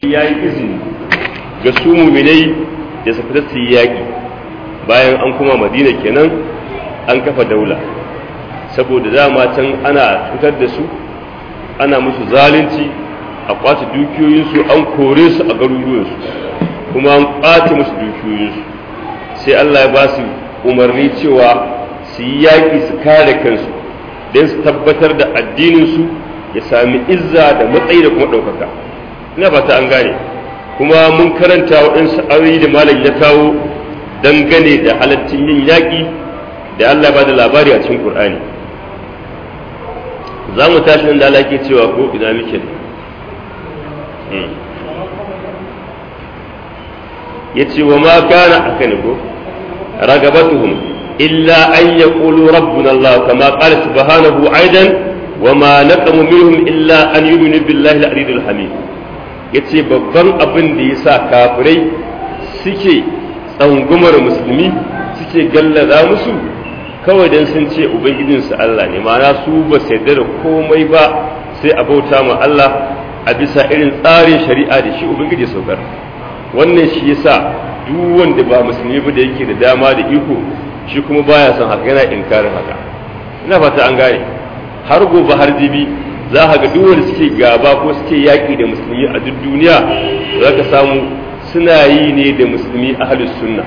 ya yi izini ga su muminai da su fita su yi yaƙi bayan an kuma madina kenan an kafa daula saboda dama can ana cutar da su ana musu zalunci a kwace dukiyoyinsu an kore su a garuruwansu kuma an kwace musu dukiyoyinsu sai Allah ya ba su umarni cewa su yi yaƙi su kare kansu don su tabbatar da addininsu ya sami izza da matsayi da kuma ɗaukaka ina fata an gane kuma mun karanta waɗansu ayoyi da malam ya kawo dangane da halaccin yin yaƙi da Allah ba da labari a cikin Qur'ani za mu tashi nan da Allah ke cewa ko ina muke ya ce wa ma kana aka ne ko ragabatuhum illa an yaqulu rabbuna Allah kama qala subhanahu aidan وما نقم منهم إلا أن يؤمنوا بالله العزيز الحميد yace babban abin da ya sa kafirai suke tsangumar musulmi suke gallaza musu kawai don sun ce ubangijinsu Allah ne ma'ana su ba su yarda da komai ba sai a bauta ma Allah a bisa irin tsarin shari'a da shi ubangiji saukar wannan shi yasa duk wanda ba musulmi ba da yake da dama da iko shi kuma baya son haka yana inkarin haka ina fata an gane har gobe har jibi za ka ga duk wanda suke gaba ko suke yaƙi da musulmi a duk duniya za ka samu suna yi ne da musulmi ahlus sunna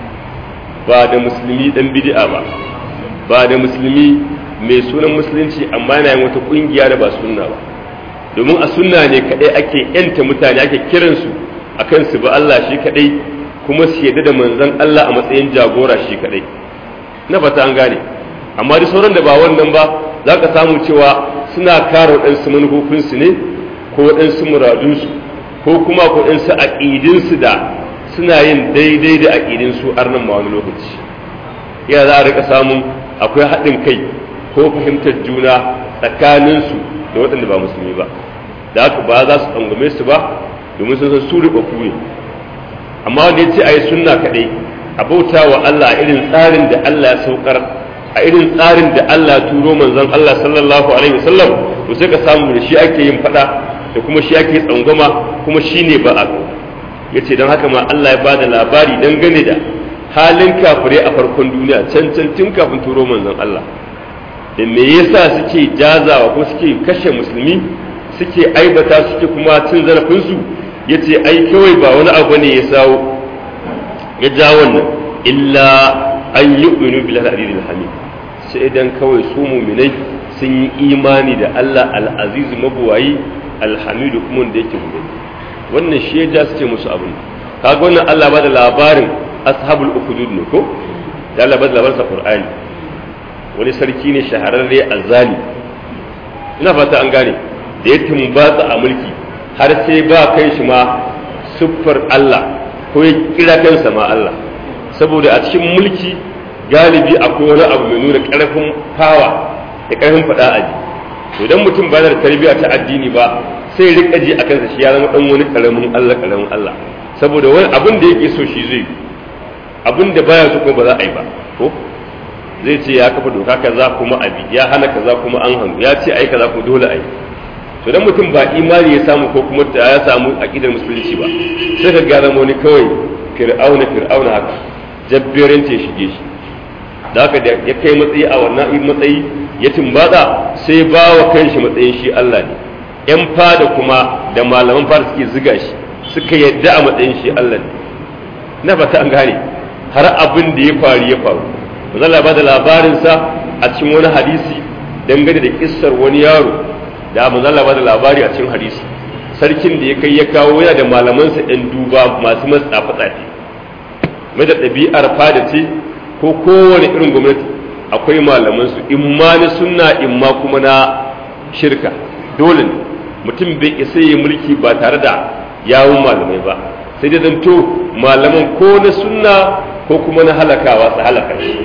ba da musulmi dan bid'a ba ba da musulmi mai sunan musulunci amma yana yin wata kungiya da ba sunna ba domin a sunna ne kadai ake yanta mutane ake kiransu akan su ba Allah shi kadai kuma su yadda da manzon Allah a matsayin jagora shi kadai na fata an gane amma duk sauran da ba wannan ba za ka samu cewa suna kare waɗansu manufofinsu ne ko waɗansu muradunsu ko kuma waɗansu aƙidinsu da suna yin daidai da aƙidinsu har nan ma wani lokaci ya za a rika samun akwai haɗin kai ko fahimtar juna tsakaninsu da waɗanda ba musulmi ba da haka ba za su tsangwame su ba domin sun san su riɓaɓɓu ne amma wanda ya ce a yi sunna kaɗai a bauta wa Allah a irin tsarin da Allah ya saukar a irin tsarin da Allah turo manzon Allah sallallahu alaihi wasallam to sai ka samu da shi ake yin fada da kuma shi ake tsangwama kuma shi ne ba a yace don haka ma Allah ya bada labari dangane da halin kafirai a farkon duniya can can tun kafin turo manzon Allah da me yasa suke jazawa ko suke kashe musulmi suke aibata suke kuma cin zarafin su yace ai kawai ba wani abu ne ya sawo ya ja wannan illa an yu'minu billahi al-azizil hamid sai idan kawai su muminai sun yi imani da Allah al-aziz mabuwayi alhamidu kuma da yake gobe wannan shi ya ja su ce musu abin kaga wannan Allah ba da labarin ashabul ukhdud ne ko da Allah ba da labarin sa Qur'ani wani sarki ne shahararre azzali ina fata an gane da ya tumbatsa a mulki har sai ba kai shi ma siffar Allah ko ya kira kansa ma Allah saboda a cikin mulki galibi akwai wani abu mai nuna ƙarfin fawa da ƙarfin faɗa aji to idan mutum ba da tarbiyya ta addini ba sai rika ji a kansa shi ya zama dan wani karamin Allah karamin Allah saboda wani abin da yake so shi zai abin da baya so kuma ba za a yi ba ko zai ce ya kafa doka kaza kuma abi ya hana kaza kuma an hannu ya ce ai kaza kuma dole ai to dan mutum ba imani ya samu ko kuma ya samu aqidar musulunci ba sai ka ga zama wani kawai fir'auna fir'auna haka jabbirin ce shige shi da haka da ya kai matsayi a wannan matsayi ya tumbatsa sai ba wa kanshi matsayin shi Allah ne yan fada kuma da malaman fada suke ziga shi suka yadda a matsayin shi Allah ne na fata an gane har abin da ya faru ya faru manzala ba da labarinsa a cikin wani hadisi dangane da kissar wani yaro da manzala ba da labari a cikin hadisi sarkin da ya kai ya kawo yana da malamansa yan duba masu matsafa tsafi mai da ɗabi'ar fada ce ko kowane irin gwamnati akwai malamansu in ma na sunna in ma kuma na shirka dole ne mutum bai isa yi mulki ba tare da yawun malamai ba sai dai zanto malaman ko na sunna ko kuma na halakawa su halaka shi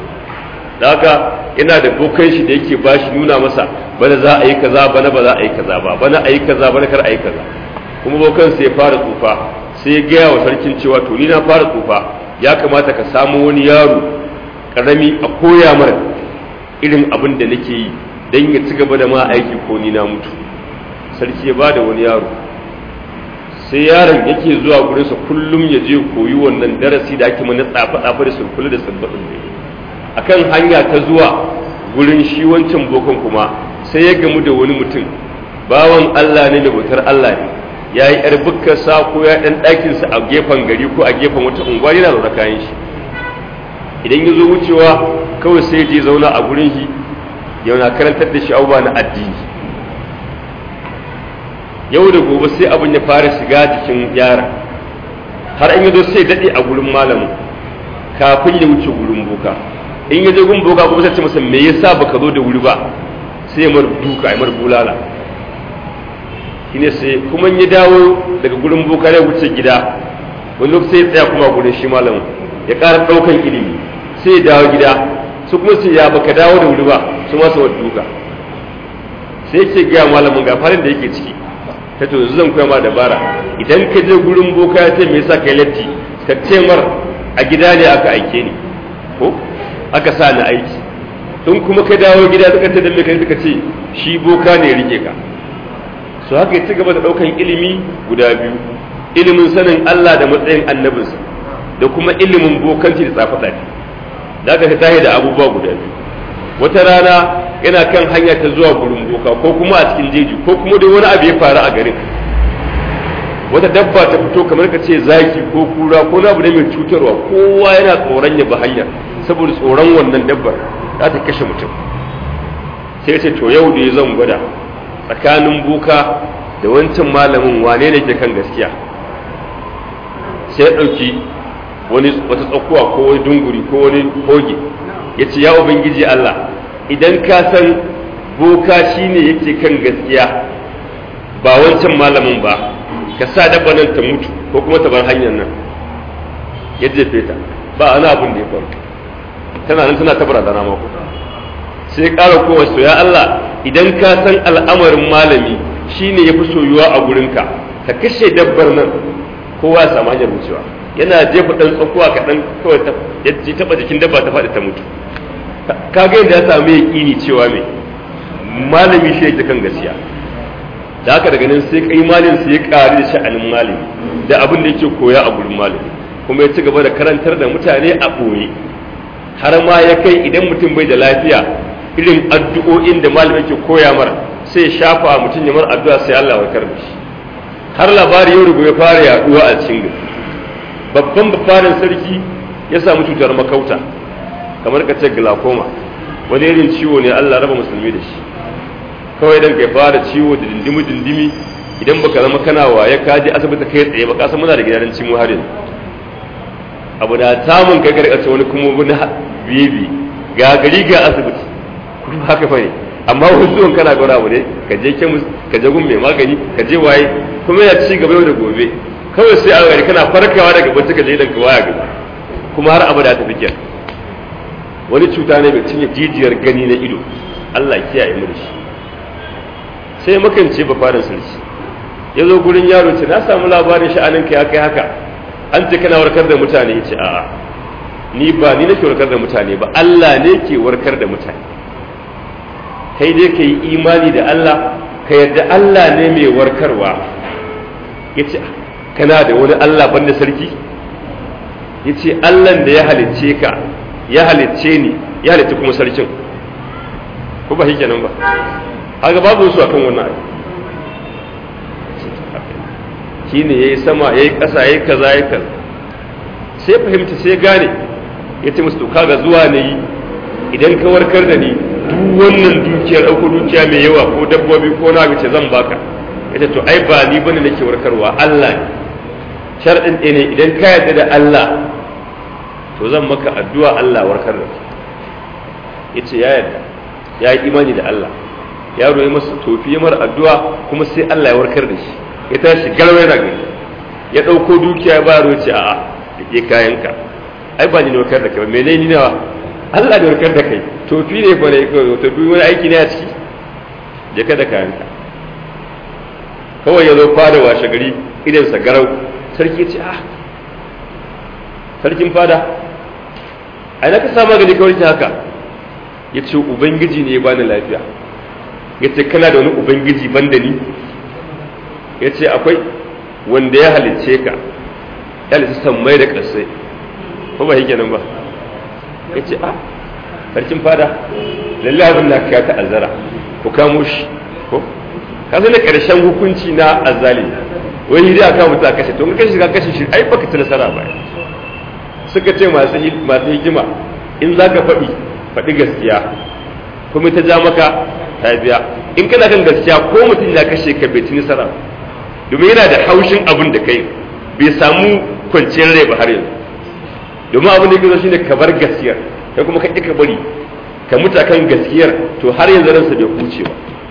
da haka yana da bokan shi da yake bashi nuna masa bana za a yi kaza bana ba za a yi kaza ba bana a yi kaza bana kar a yi kaza kuma bokan sai ya fara tsufa sai ya gaya wa sarkin cewa to ni na fara tsufa ya kamata ka samu wani yaro karami a koya mara irin abin da nake yi don ya ci gaba da ma aiki ko ni na mutu sarki ya bada wani yaro sai yaron yake zuwa gurinsa kullum ya je koyi wannan darasi da ake mana tsafe-tsafe da sulkulu da sulbaɗin da akan hanya ta zuwa gurin shi wancan bokon kuma sai ya gamu da wani mutum bawan Allah ne da bautar Allah ne ya yi yar bukkarsa ko ya ɗan ɗakinsa a gefen gari ko a gefen wata unguwa yana zaune kayan shi idan ya zo wucewa kawai sai je zauna a gurin shi yana karantar da shi abubuwa na addini yau da gobe sai abin ya fara shiga jikin yara har in yazo sai daɗe a gurin malamin kafin ya wuce gurin boka in ya je gurin boka kuma sai ce masa me yasa baka zo da wuri ba sai mar duka ai mar bulala shine sai kuma ya dawo daga gurin boka ya wuce gida wani lokaci sai ya tsaya kuma gurin shi malamin ya ƙara ɗaukan ilimi sai ya dawo gida su kuma sai ya baka dawo da wuri ba su masa wa duka sai yake gaya malamin ga farin da yake ciki ta to yanzu zan koya ma dabara idan ka je gurin boka ya ce me yasa kai latti ka ce mar a gida ne aka aike ni ko aka sa ni aiki in kuma ka dawo gida suka ce dan me kai suka ce shi boka ne ya rike ka so haka ya ci gaba da daukan ilimi guda biyu ilimin sanin Allah da matsayin annabinsa da kuma ilimin bokanci da tsafe-tsafe da aka tahi da abubuwa guda biyu wata rana yana kan hanya ta zuwa gurin boka ko kuma a cikin jeji ko kuma dai wani abu ya faru a garin wata dabba ta fito kamar ka ce zaki ko kura ko na abu ne mai cutarwa kowa yana tsoron ya bi hanyar saboda tsoron wannan dabbar za ta kashe mutum sai ce to yau da zan gwada tsakanin boka da wancan malamin wane ne ke kan gaskiya sai ya ɗauki wani wata tsakuwa ko wani dunguri ko wani hoge ya ce ya ubangiji Allah idan ka san boka shine yake kan gaskiya ba wancan malamin ba ka sa dabba nan ta mutu ko kuma ta bar hanyar nan ya jefe ta ba ana abin da ya faru tana nan tana ta barazana mako sai ƙara kowa so ya Allah idan ka san al'amarin malami shine ya fi soyuwa a gurinka ka kashe dabbar nan kowa ya samu hanyar wucewa yana jefa ɗan tsakuwa kaɗan kawai ya taɓa jikin dabba ta faɗi ta mutu kaga yadda ya samu yaƙini cewa mai malami shi yake kan gaskiya da haka daga nan sai kai malin sai ya ƙari da sha'anin malami da abin da yake koya a gurin malami kuma ya ci gaba da karantar da mutane a ɓoye har ma ya kai idan mutum bai da lafiya irin addu'o'in da malami yake koya mar sai shafa mutum ya mar addu'a sai Allah warkar da shi har labari yau rubu ya fara yaduwa a cikin gari babban bafarin sarki ya samu cutar makauta kamar ka ce glaucoma wani irin ciwo ne Allah raba musulmi da shi kawai dan kai fara ciwo da dindimi dindimi idan baka zama kana waye ka je asibiti kai tsaye ba ka san muna da gidan cimu har yanzu abu da samun kai karkace wani kuma wani bibi ga gari ga asibiti kuma haka fa ne amma wasu zuwan kana gwada abu ne ka je kemis ka je gun mai magani ka je waye kuma ya ci gaba da gobe kawai sai a gari kana farkawa daga bacci ka je idan ka waya gaba kuma har abada ta fi kenan wani cuta ne mai cinye jijiyar gani na ido Allah kiyaye mu da shi sai makance ba farin sarki ya zo gurin yaro ce na samu labarin sha'anin ka ya kai haka an ce kana warkar da mutane ce a'a ni ba ni nake warkar da mutane ba Allah ne ke warkar da mutane kai dai ka yi imani da Allah ka yarda Allah ne mai warkarwa ya ce kana da wani Allah banda sarki ya ce Allah da ya halicce ka ya halicce ni ya halicce kuma sarkin ko ba shi kenan ba haka babu su akan wannan abu shi ne ya yi sama ya yi ƙasa ya yi kaza ya kaza sai fahimta sai gane ya ce musu kaga zuwa ne yi idan ka warkar da ni duk wannan dukiyar ɗauko dukiya mai yawa ko dabbobi ko na ce zan baka ya ce to ai ba ni bane nake warkarwa Allah ne sharɗin ɗaya ne idan ka yarda da Allah to zan maka addu'a Allah warkar da ya ce ya yarda ya yi imani da Allah yaro ya masa tofi ya mara addu'a kuma sai Allah ya warkar da shi ya tashi garwa yana gani ya ɗauko dukiya ba yaro ce a'a da ke kayanka ai ba ni ne warkar da kai ba mene ni nawa Allah da warkar da kai tofi ne fa ne tofi wani aiki ne a ciki je ka da kayanka kawai ya zo fada washe gari idan sa garau sarki ya ce ah sarkin fada ai na ka sa magani kawai ta haka ya ce ubangiji ne ya bani lafiya ya ce kana da wani ubangiji ban da ni ya ce akwai wanda ya halicce ka ya halicce sammai da ƙasai ko ba yake nan ba ya ce a sarkin fada lallai abin da ka ta azara ku kamo shi ko ka zai ƙarshen hukunci na azali wani dai aka mutu a kashe to kashe ka kashe shi ai baka ci nasara ba suka ce masu hikima in za ka faɗi faɗi gaskiya kuma ta ja maka ta biya in kana kan gaskiya ko mutum ya kashe ka bai ci nasara domin yana da haushin abin da kai bai samu kwanciyar rai ba har yanzu domin abin da yake shine ka bar gaskiyar kai kuma ka ƙi ka bari ka mutu kan gaskiyar to har yanzu ransa bai huce ba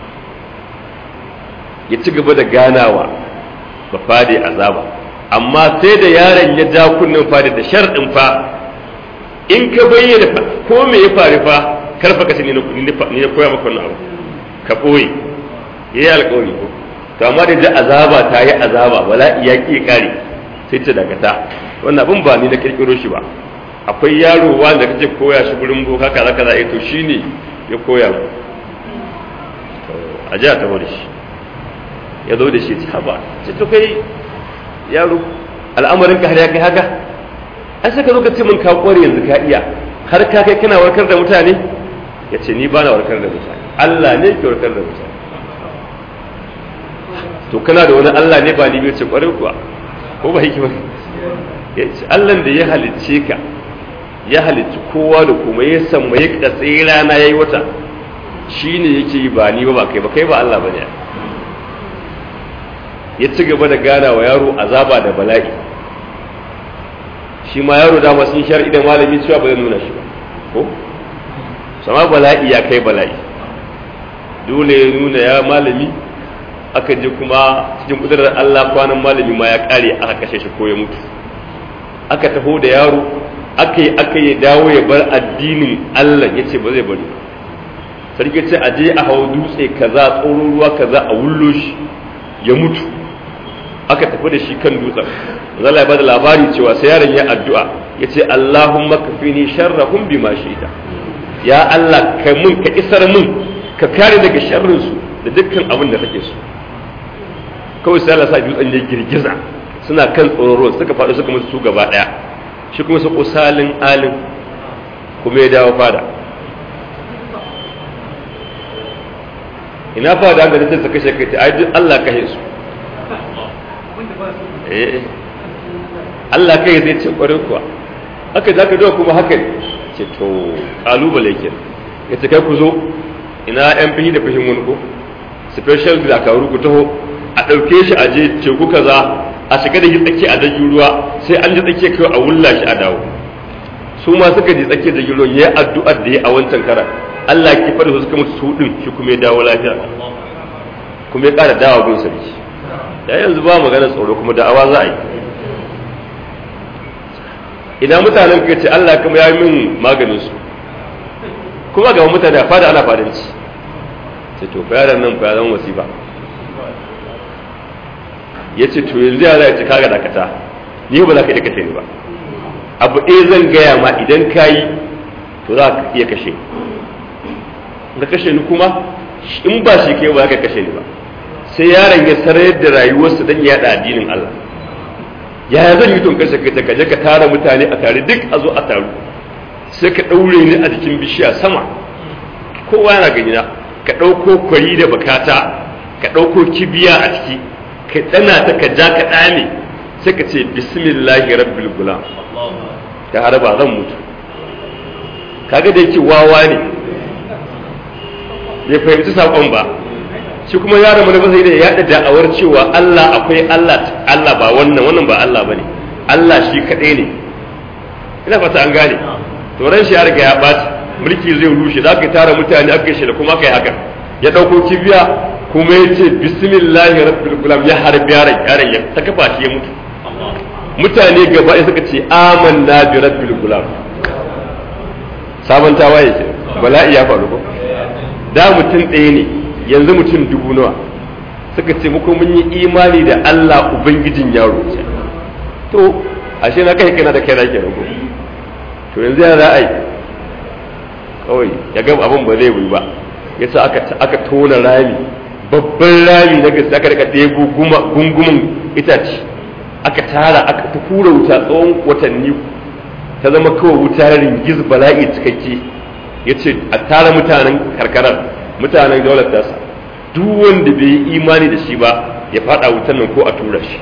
ya ci gaba da ganawa ba fade azaba amma sai da yaron ya ja kunnen fade da sharɗin fa in ka bayyana ko me ya faru fa karfa ka ni na koya maka wannan abu ka ɓoye ya yi alƙawari ko to amma da azaba ta yi azaba bala'i ya ƙi ƙare sai ta dakata wannan abin ba ni na ƙirƙiro shi ba akwai yaro wanda kake koya shi gurin boka kaza kaza eh to shine ya koya mu a ji a taho da shi ya zo da shi ta ba ce to kai yaro al'amarin ka har ya kai haka ai sai ka zo ka ce min ka kware yanzu ka iya har ka kai kana warkar da mutane ya ce ni ba na warkar da mutane Allah ne ke warkar da mutane to kana da wani Allah ne ba ni bai ce kware kuwa ko ba hikima ya ce Allah da ya halicce ka ya halicci kowa da kuma ya samu ya katse rana yayi wata shine yake yi ba ni ba ba kai ba kai ba Allah bane ya ci gaba da gana wa yaro azaba da bala'i shi ma yaro dama sun shar idan malami cewa ba zai nuna shi ba ko sama bala'i ya kai bala'i dole ya nuna ya malami aka je kuma cikin kudurar Allah kwanan malami ma ya kare aka kashe shi ko ya mutu aka taho da yaro aka yi aka yi dawo ya bar addinin Allah ya ce ba zai bari sarki ce a je a hau dutse kaza tsoron ruwa kaza a wullo shi ya mutu aka tafi da shi kan dutsen zalla ya bada labari cewa sai yaron ya addu'a ya ce Allahumma kafini sharrahum bima shi'ta ya Allah ka mun ka isar mun ka kare daga sharrin su da dukkan abin da kake so kawai sai Allah sa dutsen ya girgiza suna kan tsoron suka faɗo suka musu su gaba ɗaya shi kuma su kusalin alin kuma ya dawo fada ina fada da ta kashe kai ai duk Allah kashe su eh Allah kai zai ce kwarin kuwa haka za ka dawo kuma haka ce to kalubale ke ya ce kai ku zo ina yan fihi da fihin wani ko special dakaru ku taho a ɗauke shi a je teku kaza a shiga da shi tsaki a dajin ruwa sai an ji tsaki kai a wulla shi a dawo su ma suka ji tsaki da ruwa yayi addu'ar da ya a wancan karan Allah ki fada su suka mutu su din shi kuma ya dawo lafiya kuma ya ƙara dawo bin sarki ya yanzu ba magana tsoro kuma da'awa za a yi ina mutanen ka ce Allah kuma ya yi min maganin su kuma ga mutane a fada ana fadanci sai to fa yaran nan fa ya zama wasifa ya ce to yanzu ya za ci kaga dakata ni ba za ka iya kashe ni ba abu ɗaya zan gaya ma idan ka yi to za ka iya kashe ka kashe ni kuma in ba shi kai ba za ka kashe ni ba sai yaron ya sarayar da rayuwarsa don yaɗa addinin Allah yaya zan yi tun kashe ka ka je ka tara mutane a tare duk a zo a taru sai ka ɗaure ni a jikin bishiya sama kowa yana gani na ka ɗauko kwari da bakata ka ɗauko kibiya a ciki ka tsana ta ka ja ka ɗame sai ka ce bismillahi rabbil gulam ta haraba zan mutu kaga da yake wawa ne bai fahimci saƙon ba shi kuma yaron mana sai da yaɗa da'awar cewa Allah akwai Allah Allah ba wannan wannan ba Allah bane Allah shi kaɗai ne ina fata an gane to ran shi ya riga ya ɓaci mulki zai rushe za ka tara mutane aka shi da kuma aka yi haka ya ɗauko kibiya kuma ya ce bismillahi rabbil gulam ya harbi yaron yaron ya ta kafa shi ya mutu mutane gaba ɗaya suka ce amanna bi rabbil gulam sabon tawaye ke bala'i ya faru ko da mutum ɗaya ne yanzu mutum dubu nawa suka ce muku mun yi imani da Allah ubangijin yaro to ashe na kai kana da kai na kenan ko to yanzu ya za a yi kawai ya ga abin ba zai yi ba yasa aka aka tona rami babban rami na gaske aka rika ɗebo gungumin itace aka tara aka ta kura wuta tsawon watanni ta zama kawai wuta ringiz bala'i cikakke ya ce a tara mutanen karkarar mutanen daular tasa duk wanda bai yi imani da shi ba ya fada wutan nan ko a tura shi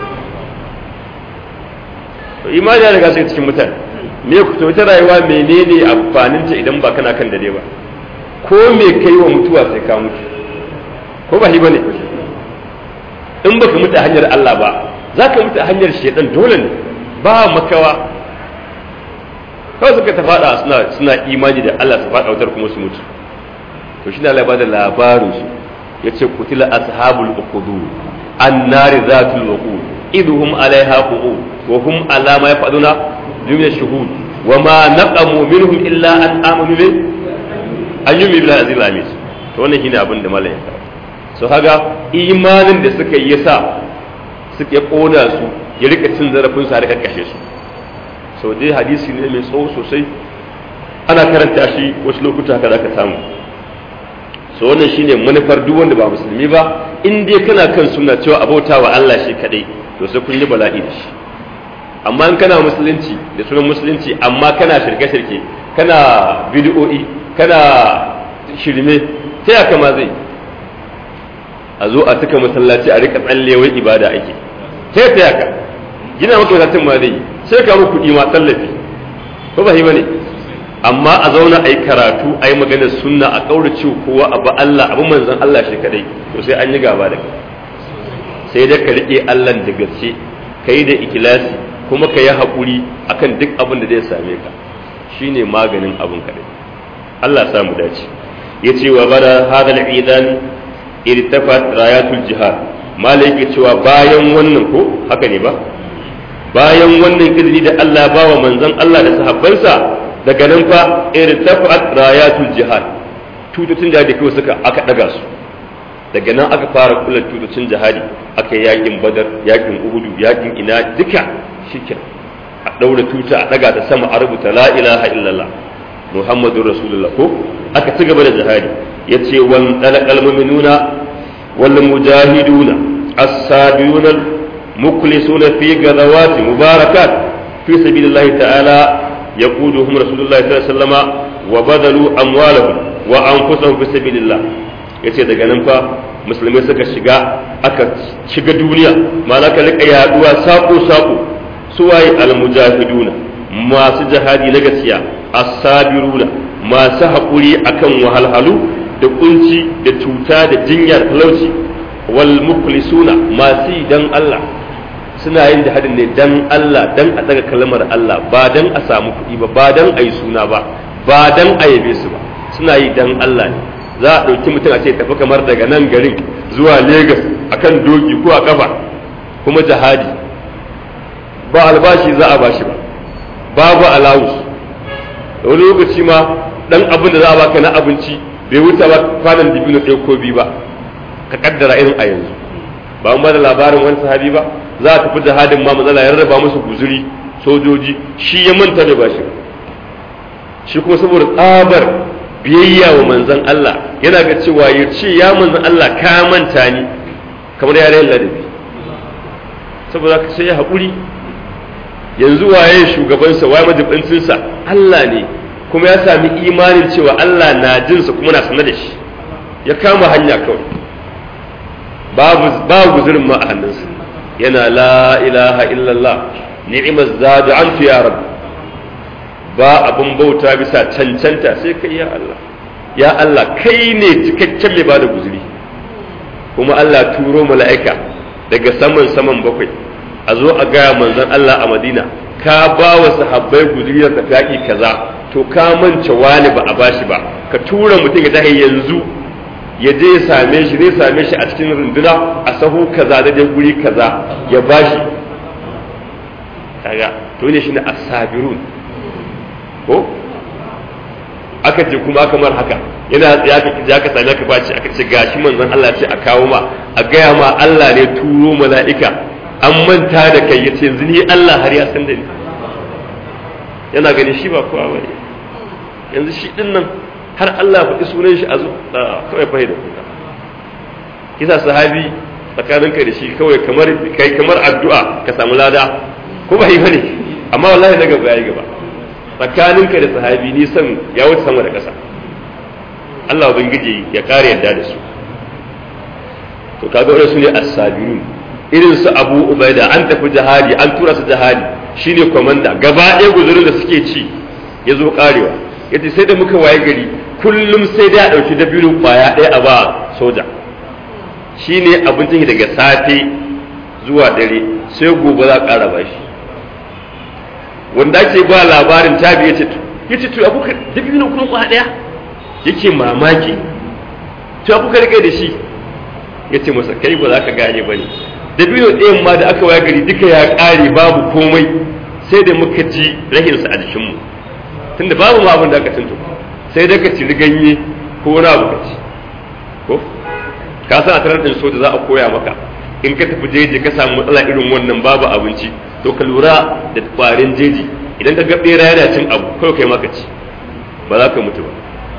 imani ya riga sai cikin mutane me ku to ta rayuwa menene amfanin ta idan ba kana kan dare ba ko me kai wa mutuwa sai ka mutu ko ba shi bane in baka mutu a hanyar Allah ba za ka mutu a hanyar shedan dole ne ba makawa kawai suka ta fada suna suna imani da Allah su fada wutar kuma su mutu to shi ne Allah ba da labarin su yace kutila ashabul uqud annari zatul waqud idhum alaiha qu'ud wa hum ala ma yafaduna min ash-shuhud wa ma naqamu minhum illa an amanu bi an yumi bil azil amis to wannan shine abin da malai ya so haga imanin da suka yi yasa suka kona su ya rika cin zarafin su har ka kashe su so dai hadisi ne mai tsawo sosai ana karanta shi wasu lokuta haka zaka samu so wannan shine manufar duk wanda ba musulmi ba in dai kana kan suna cewa abauta wa Allah shi kadai to sai kun yi bala'i da shi amma in kana musulunci da sunan musulunci amma kana shirke-shirke kana bid'o'i kana shirme ta yaka ma zai a zo a cika masallaci a rika tsallewai ibada ake ta ta yaka gina maka masallacin ma zai sai ka muku kuɗi ma tallafi ko ba bane amma a zauna a yi karatu a yi maganar sunna a ƙaurace kowa a ba Allah abu manzan Allah shi kadai to sai an yi gaba da kai sai da ka riƙe Allah da gaske ka yi da ikilasi kuma ka yi haƙuri akan duk abin da zai same ka shine maganin abin kadai Allah sa mu dace ya ce wa bada hadal idan irtafat rayatul jihad malai yake cewa bayan wannan ko haka ne ba bayan wannan izini da Allah ba wa manzon Allah da sahabbansa daga nan fa irtafat rayatul jihad tututun da kawai suka aka daga su daga nan aka fara kula tututun jihadi aka yi yakin badar yakin uhudu yakin ina duka shikin a daura tuta a daga ta sama a rubuta la ilaha illallah muhammadur rasulullah ko aka ci gaba da jihadi yace wan dalaqal mu'minuna wal mujahiduna as-sabiyuna mukhlisuna fi ghazawat mubarakat fi sabilillah ta'ala yaquduhum rasulullah sallallahu alaihi wasallam wa badalu amwalahum wa anfusahum fi sabilillah yace daga nan fa musulmai suka shiga aka shiga duniya ma'ana ka rika yaduwa sako sako suwaye al-mujahiduna masu jihadi na gaskiya as-sabiruna masu haƙuri akan wahalhalu da kunci da cuta da jinyar talauci wal muklisuna masu yi dan Allah suna yin jihadin ne dan Allah dan a daga kalmar Allah ba dan a samu kuɗi ba ba dan a yi suna ba ba dan a yabe su ba suna yi dan Allah ne za a ɗauki mutum a ce tafi kamar daga nan garin zuwa Legas akan doki ko a kafa kuma jihadi ba albashi za a bashi ba babu alawus da wani lokaci ma dan abin da za a baka na abinci bai wuce ba kwanan dibino ɗaya ko biyu ba ka kaddara irin a yanzu ba mu da labarin wani sahabi ba za a tafi jihadin ma matsala ya rarraba musu guzuri sojoji shi ya manta da bashi shi kuma saboda tsabar biyayya wa manzon Allah yana ga cewa ya ce ya manzon Allah ka manta ni kamar yaren ladabi saboda ka sai ya haƙuri yanzu waye shugabansa waye majibincinsa Allah ne kuma ya sami imanin cewa Allah na jinsa kuma na sanar da shi ya kama hanya kawai babu babu guzurin ma a hannunsa yana la ilaha illallah ni'imar zadu an ya rabu ba abin bauta bisa cancanta sai kai ya Allah ya Allah kai ne cikakken mai bada guzuri kuma Allah turo mala'ika daga saman saman bakwai a zo a gaya manzon Allah a Madina ka ba wa sahabbai guzuri da tafi kaza to ka mance wani ba a bashi ba ka tura mutum ya tahi yanzu ya je ya same shi zai same shi a cikin runduna a sahu kaza da dai guri kaza ya bashi kaga to ne shine as-sabirun ko aka ce kuma kamar haka yana ya ka kija ka same ka baci aka ce gashi manzon Allah ce a kawo ma a gaya ma Allah ne turo mala'ika an manta da kai yace yanzu ni Allah har ya san da ni yana gani shi ba kowa bane yanzu shi din nan har Allah faɗi sunan shi a zo kawai fahimta kuka kisa sahabi tsakaninka da shi kawai kamar kai kamar addu'a ka samu lada ko ba yi bane amma wallahi daga gaba yayi gaba tsakaninka da sahabi ni san ya wuce sama da ƙasa Allah ubangiji ya kare yadda da su to kaga wannan sune as-sabirun irin su Abu Ubaida an tafi jihadi an tura su jihadi shine komanda gaba ɗaya guzurin da suke ci ya zo karewa yace sai da muka waye gari kullum sai da a ɗauki dabino kwaya ɗaya a ba soja shine abincin daga safe zuwa dare sai gobe za a ƙara ba shi wanda ake ba labarin tabi ya ce ya ce to abuka dabino kuma kwaya ɗaya yake mamaki to abuka rike da shi ya ce masa kai ba za ka gane ba ne dabino ɗayan ma da aka waye gari duka ya ƙare babu komai sai da muka ji rahinsa a jikinmu tunda babu ma abin da aka tuntu sai da ka ci ganye ko wani abu ka ci ko ka san a tarar ɗin soja za a koya maka in ka tafi jeji ka samu matsala irin wannan babu abinci to ka lura da kwarin jeji idan ka ga bera yana cin abu kawai kai maka ci ba za ka mutu ba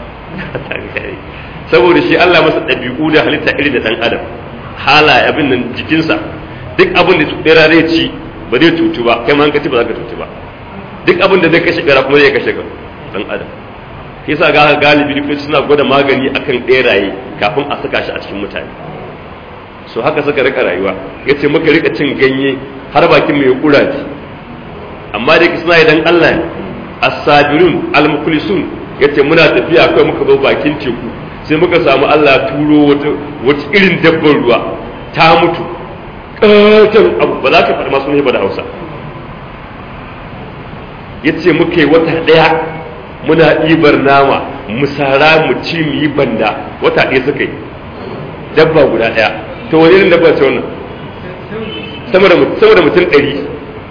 saboda shi Allah masa ɗabi'u da halitta irin da ɗan adam hala abin nan jikinsa duk abin da bera zai ci ba zai cutu ba kai ma ka ci ba za ka cutu ba duk abin da zai kashe bera kuma zai kashe ka ɗan adam shi yasa ga galibi likitoci suna gwada magani akan beraye kafin a saka shi a cikin mutane so haka suka rika rayuwa yace muka rika cin ganye har bakin mai kuraji amma da suna idan Allah ne as-sabirun al-mukhlisun yace muna tafiya kai muka zo bakin teku sai muka samu Allah turo wata wata irin dabbar ruwa ta mutu katon abu ba za ka faɗi masu ne ba da Hausa yace muka yi wata ɗaya muna ɗibar nama mu sara mu ci mu yi banda wata ɗaya suka yi dabba guda ɗaya to wani irin dabba ce wannan sama da mutum ɗari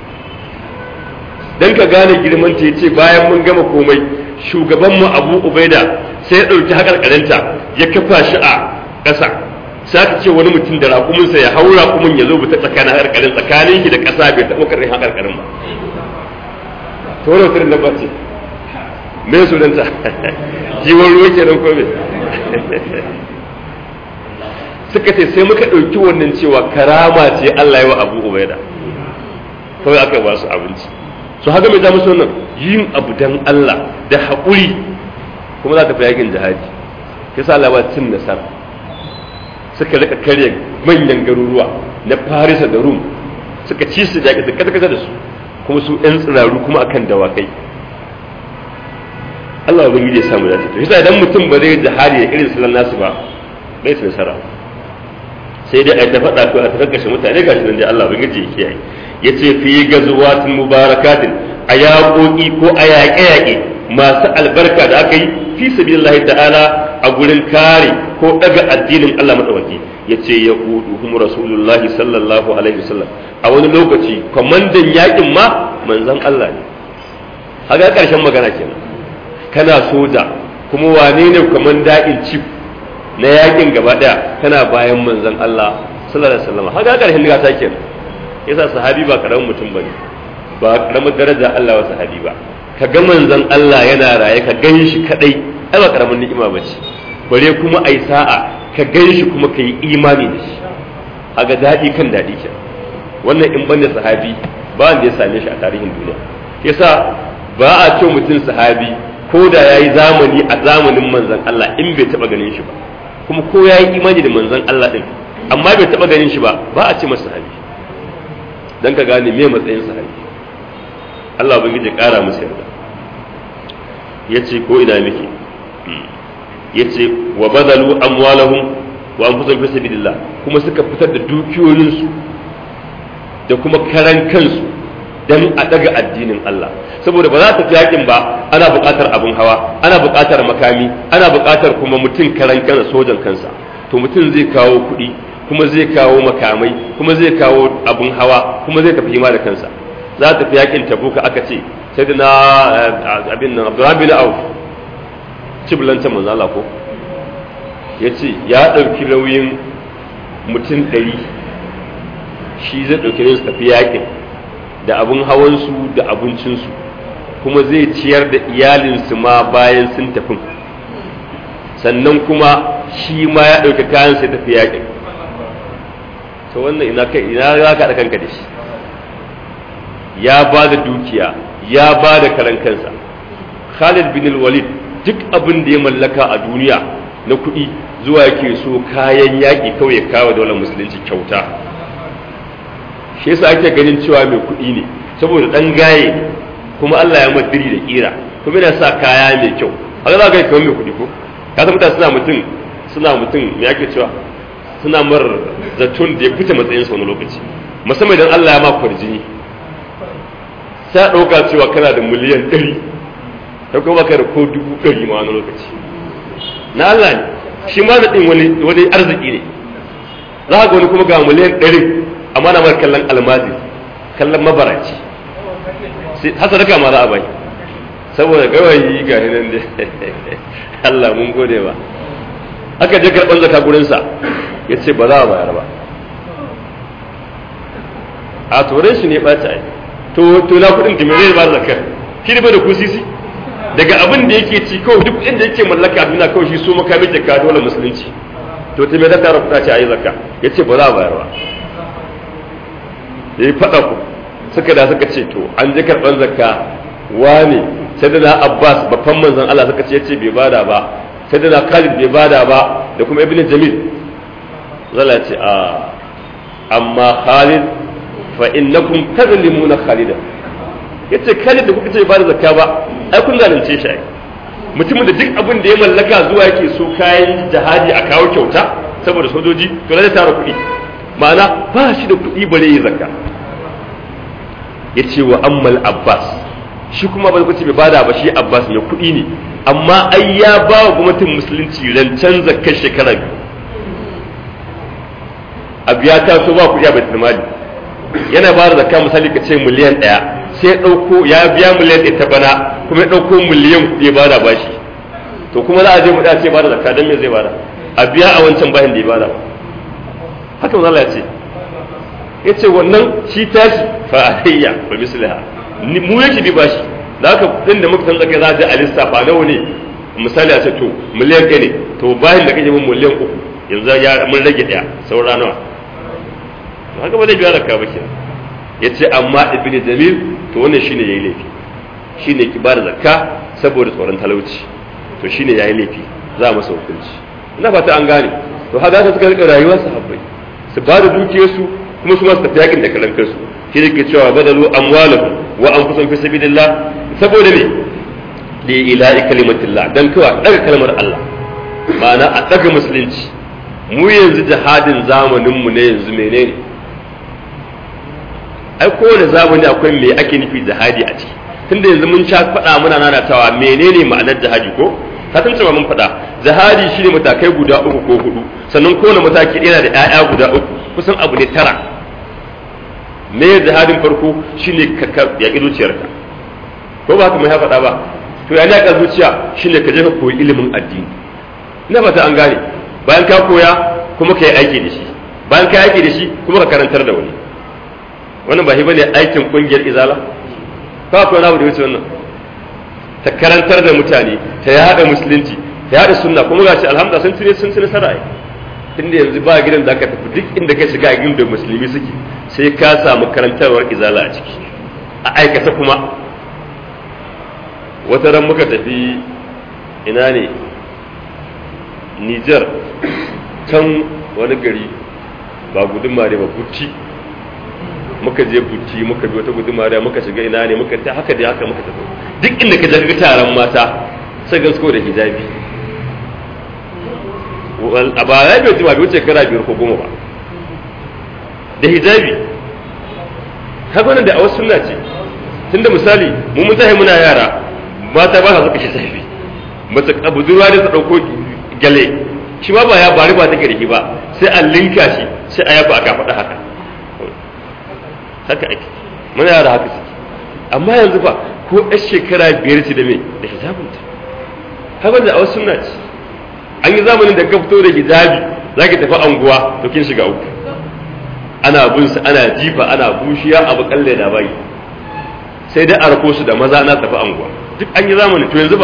dan ka gane girman ta yace bayan mun gama komai shugabanmu abu ubaida sai ya ɗauki haƙarƙarinta ya kafa shi a ƙasa sai aka ce wani mutum da raƙuminsa ya hau raƙumin ya zo bi ta tsakanin haƙarƙarin tsakanin shi da ƙasa bai taɓa ƙarƙarin haƙarƙarin ba to wani mutum dabba ce me sunanta jiwon ruwa ke nan kome suka ce sai muka ɗauki wannan cewa karama ce Allah yi wa abu ubaida kawai aka ba su abinci su haka mai musu wannan yin abu dan Allah da haƙuri kuma za ta fi yakin jihadi ya sa Allah ba cin nasara suka rika karya manyan garuruwa na Farisa da Rum suka ci su jaki su kasa da su kuma su ɗan tsiraru kuma akan dawakai Allah ba ya samu dace to yasa idan mutum ba zai jihadi da irin sallan nasu ba bai su nasara sai dai a ta faɗa ko a ta kashe mutane gashi nan dai Allah ba ya kiyaye yace fi gazuwatin mubarakatin a yaƙoƙi ko a yaƙe-yaƙe masu albarka da aka yi fi sabilillahi ta'ala a gurin kare ko daga addinin Allah madawaki yace ya hum rasulullahi sallallahu alaihi wasallam a wani lokaci kwamandan yaƙin ma manzon Allah ne haka ƙarshen magana kenan kana soja kuma wane ne kwamanda in chief na yaƙin gaba ɗaya kana bayan manzon Allah sallallahu alaihi wasallam haka ƙarshen gasa kenan yasa sahabi ba karamin mutum bane ba karamin daraja Allah wa sahabi ba ka ga manzon Allah yana raye ka gan shi kadai ai ba karamin ni'ima bace bare kuma ai sa'a ka gan shi kuma ka yi imani da shi aga daɗi kan daɗi ke wannan in banda sahabi ba wanda ya same shi a tarihin duniya yasa ba a ce mutum sahabi ko da yayi zamani a zamanin manzon Allah in bai taba ganin shi ba kuma ko yayi imani da manzon Allah din amma bai taba ganin shi ba ba a ce masa sahabi dan ka gane me matsayin sahabi Allah ubangiji kara musu yarda yace ko ina miki yace wa badalu amwalahum wa anfusahum fi sabilillah kuma suka fitar da dukiyoyinsu da kuma karan kansu dan a daga addinin Allah saboda ba za ta fi yakin ba ana buƙatar abin hawa ana buƙatar makami ana buƙatar kuma mutum karan kansa sojan kansa to mutum zai kawo kuɗi kuma zai kawo makamai kuma zai kawo abin hawa kuma zai tafi hima da kansa za ta fi yakin tabuka aka ce sai da na abin nan abdurrahman bin auf ciblanta manzo Allah ko yace ya dauki nauyin mutum ɗari shi zai dauki nauyin su tafi yakin da abin hawansu da abincinsu kuma zai ciyar da iyalinsu ma bayan sun tafi sannan kuma shi ma ya ɗauki kayan sai tafi yakin to wannan ina kai ina za ka da kanka da shi ya ba da dukiya ya ba da karan kansa Khalid bin Walid duk abin da ya mallaka a duniya na kuɗi zuwa yake so kayan yaƙi kawai ya kawo daular musulunci kyauta shi yasa ake ganin cewa mai kuɗi ne saboda ɗan gaye ne kuma Allah ya madiri da kira kuma yana sa kaya mai kyau haka za ka yi kamar mai kuɗi ko ka san mutane suna mutum suna mutum me ake cewa suna mar zaton da ya fita matsayinsa wani lokaci musamman idan Allah ya ma kwarjini sai ɗauka cewa kana da miliyan ɗari ta kuma baka da ko dubu ɗari ma wani lokaci na Allah ne shi ma ɗin wani wani arziki ne za ka wani kuma ga miliyan ɗari amma na mara kallon almazi kallon mabaraci hasa daga ma za a bai saboda gawayi ga nan da Allah mun gode ba aka je karɓar zaka gurinsa ya ce ba za a bayar ba a turai shi ne ɓaci ai to to na kuɗin da zai ba zakar shi ne bai da kusisi daga abin da yake ci kawai duk inda yake mallaka duniya kawai shi so makami da ka dole musulunci to ta mai da tara kuɗa ce a yi zakka ya ce ba za a bayar ba ya yi faɗa ku suka da suka ce to an je karɓar zakka wane sai da na abbas babban manzon allah suka ce ya ce bai bada ba sai da na khalid bai bada ba da kuma ibn jamil zala ce a amma khalid fa innakum tazlimuna khalidan yace khalid da kuka ce ba da zakka ba ai kun zalunce shi ai mutumin da duk abin da ya mallaka zuwa yake so kayan jihadi a kawo kyauta saboda sojoji to zai tara kuɗi ma'ana ba shi da kuɗi bare yi zakka yace wa ammal abbas shi kuma ba kuce bai bada ba shi abbas ne kuɗi ne amma ai ya ba wa gwamnatin musulunci rancen zakkar shekara biyu abu ya taso ba kuɗi a baitul mali yana ba da zakka misali ka ce miliyan ɗaya sai ɗauko ya biya miliyan ɗaya ta bana kuma ya ɗauko miliyan kuɗi ya bada bashi to kuma za a je mu da ce bada zakka dan me zai bada a biya a wancan bahin da ya bada haka manzo Allah ya ce yace wannan shi tashi fa alayya wa misliha mu yake bi bashi da haka kuɗin da muka san zakka za a je a lissafa nawa ne misali a ce to miliyan ɗaya ne to bahin da kake mun miliyan uku yanzu ya mun rage ɗaya saura nawa haka ba zai biya zakka ba kenan yace amma ibnu jamil to wannan shine yayi laifi shine ki bada zakka saboda tsoron talauci to shine yayi laifi za a masa hukunci ina fata an gane to haka ta suka rika rayuwar sahabbai su bada dukiyarsu kuma su ma su tafi yakin da kalan kansu shi ne ke cewa badalu amwalahum wa anfusahum fi sabilillah saboda me li ilahi kalimatillah dan kawai daga kalmar Allah ma'ana a daga musulunci mu yanzu jihadin zamanin mu ne yanzu menene ai kowane zamani akwai me ake nufi jihadi a ciki tunda yanzu mun sha faɗa muna nanatawa menene ma'anar jihadi ko ka san cewa mun faɗa jihadi shine matakai guda uku ko hudu sannan kowane mataki yana da ƴaƴa guda uku kusan abu ne tara me jihadin farko shine ka yaƙi zuciyarka ko ba haka mai faɗa ba to ya yaƙa zuciya shine ka je ka koyi ilimin addini ina fata an gane bayan ka koya kuma ka yi aiki da shi bayan ka yi aiki da shi kuma ka karantar da wani wannan ba shi bane aikin kungiyar izala ba akwai wani abu da wuce wannan ta karantar da mutane ta yada musulunci ta yada sunna kuma gashi alhamdulillah sun cire sun ci nasara ai tunda yanzu ba gidan da aka tafi duk inda ka shiga a gidan da musulmi suke sai ka samu karantarwar izala a ciki a aikata kuma wata ran muka tafi ina ne Niger can wani gari ba gudunma ne ba butti muka je butti muka bi wata gudunma da muka shiga ina ne muka ta haka da haka muka tafi duk inda ka je taron mata sai gasko da hijabi a ba ya bai jima bai wuce kara biyar ko goma ba da hijabi haka wannan da a wasu sunna ce tunda misali mu mun tahi muna yara mata ba sa suka hijabi mace budurwa da ta dauko gale shi ma ba ya bari ba take da shi ba sai a linka shi sai a yaba aka faɗa haka haka ake muna yara haka suke amma yanzu fa ko ɗan shekara biyar ce da me da hijabinta haka da a wasu sunna ce an yi zamanin da ka fito da hijabi za ki tafi anguwa to kin shiga uku ana bin su ana jifa ana bushiya abu kalle da bai sai dai a rako su da maza na tafi anguwa duk an yi zamanin to yanzu ba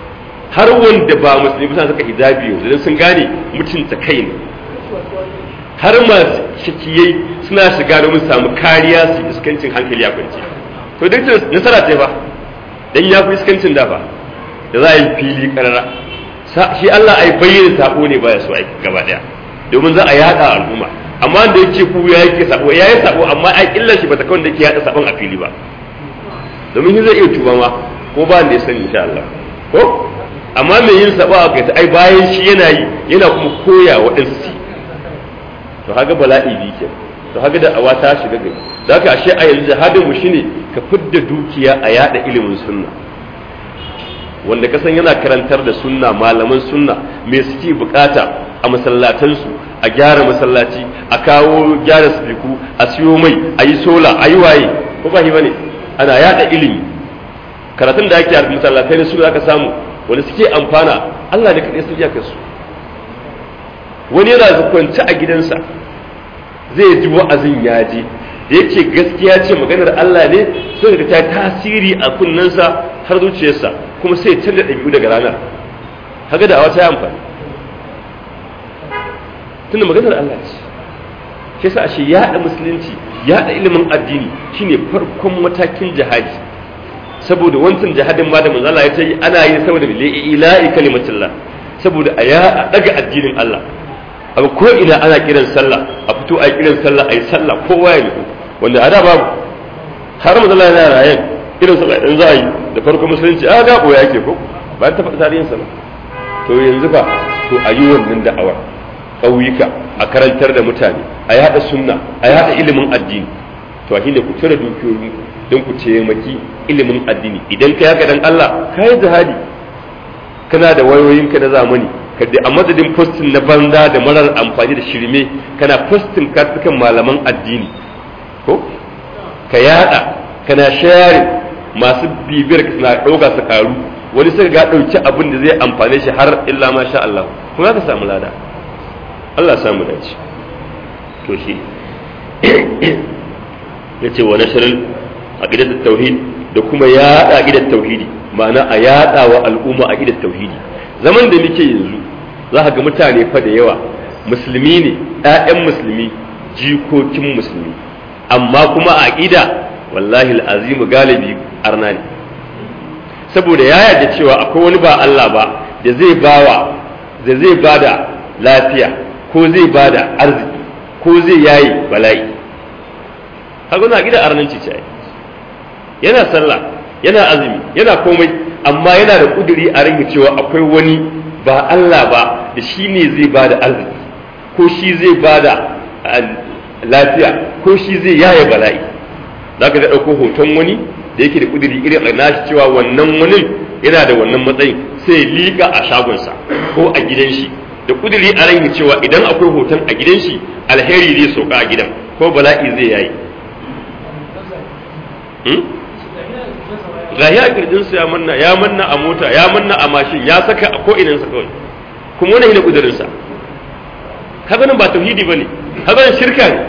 har wanda ba musulmi ba saka hijabi yanzu dan sun gane mutunta kai ne har masu shakiyai suna shiga domin samu kariya su iskancin hankali ya kwance to duk nasara ce ba dan ya fi iskancin da ba da za a yi fili karara shi Allah ai bayyana sabo ne baya so ai gaba daya domin za a yada al'umma amma da yake ku ya yake sabo ya yi sabo amma ai illa shi bata kawai da yake yada sabon a fili ba domin shi zai iya tuba ma ko ba da ya sani insha Allah ko amma mai yin sabo a kai ai bayan shi yana yi yana kuma koya waɗansu su to haga bala'i bi ke to haga da awa ta shiga gari da haka ashe a yanzu jihadin mu shine ka fidda dukiya a yada ilimin sunna wanda kasan yana karantar da sunna malaman sunna me suke bukata a masallatansu a gyara masallaci a kawo gyara sifiku a siyo mai a yi sola a yi waye ko ba bane ana yada ilimi karatun da ake a masallatai su aka samu wanda suke amfana Allah ne kaɗai su iyakar su wani yana kwance a gidansa zai ji wa'azin ya je da yake gaskiya ce maganar Allah ne sai da ta tasiri a kunnensa har zuciyarsa kuma sai canza ɗabi'u daga ranar haka da awa ta yi amfani tunda maganar Allah ce shi sa ashe yaɗa musulunci yaɗa ilimin addini shine farkon matakin jihadi saboda wancan jihadin ma da manzo Allah ya ce ana yi saboda ila'i kalimatullah saboda a ya daga addinin Allah abu ko ina ana kiran sallah a fito a kiran sallah a yi sallah kowa ya nufi wanda a da babu har manzo Allah yana rayan irin sallah in za a yi da farko musulunci a ga koya yake ko ba ta faɗa tarihin sallah to yanzu fa to a yi wannan da'awar ƙauyuka a karantar da mutane a yada sunna a yada ilimin addini to a shine ku cire dukiyoyi don ku taimaki ilimin addini idan ka yaka dan Allah ka yi jihadi kana da wayoyinka na zamani ka da a madadin postin na banza da marar amfani da shirme kana postin kartukan malaman addini ko ka yada kana share masu bibiyar ka suna ɗauka su karu wani sai ga ɗauki abin da zai amfane shi har illa ma sha Allah kuma ka samu lada Allah samu dace to shi ya ce wa nashirin aqidat tauhid da kuma yaɗa aqidat tauhidi ma'ana a yaɗa wa al'umma aqidat tauhidi zaman da muke yanzu za ka ga mutane fa da yawa musulmi ne ƴaƴan musulmi jikokin musulmi amma kuma a aqida wallahi al'azimu galibi arna ne saboda ya yarda cewa akwai wani ba Allah ba da zai bawa da zai bada lafiya ko zai bada arziki ko zai yayi bala'i haka na gida arnanci ce yana sallah yana azumi yana komai amma yana da kuduri a ringa cewa akwai wani ba Allah ba da shi ne zai bada arziki ko shi zai bada lafiya ko shi zai yaye bala'i za ka ga ɗauko hoton wani da yake da kudiri irin a nashi cewa wannan wani yana da wannan matsayin sai liƙa a shagonsa ko a gidan shi da kudiri a rai cewa idan akwai hoton a gidan shi alheri zai sauka a gidan ko bala'i zai yayi gahi a kirjinsa ya manna ya manna a mota ya manna a mashin ya saka a ko'inansa kawai kuma wani ne kudirinsa kaga nan ba tauhidi bane kaga nan shirka ne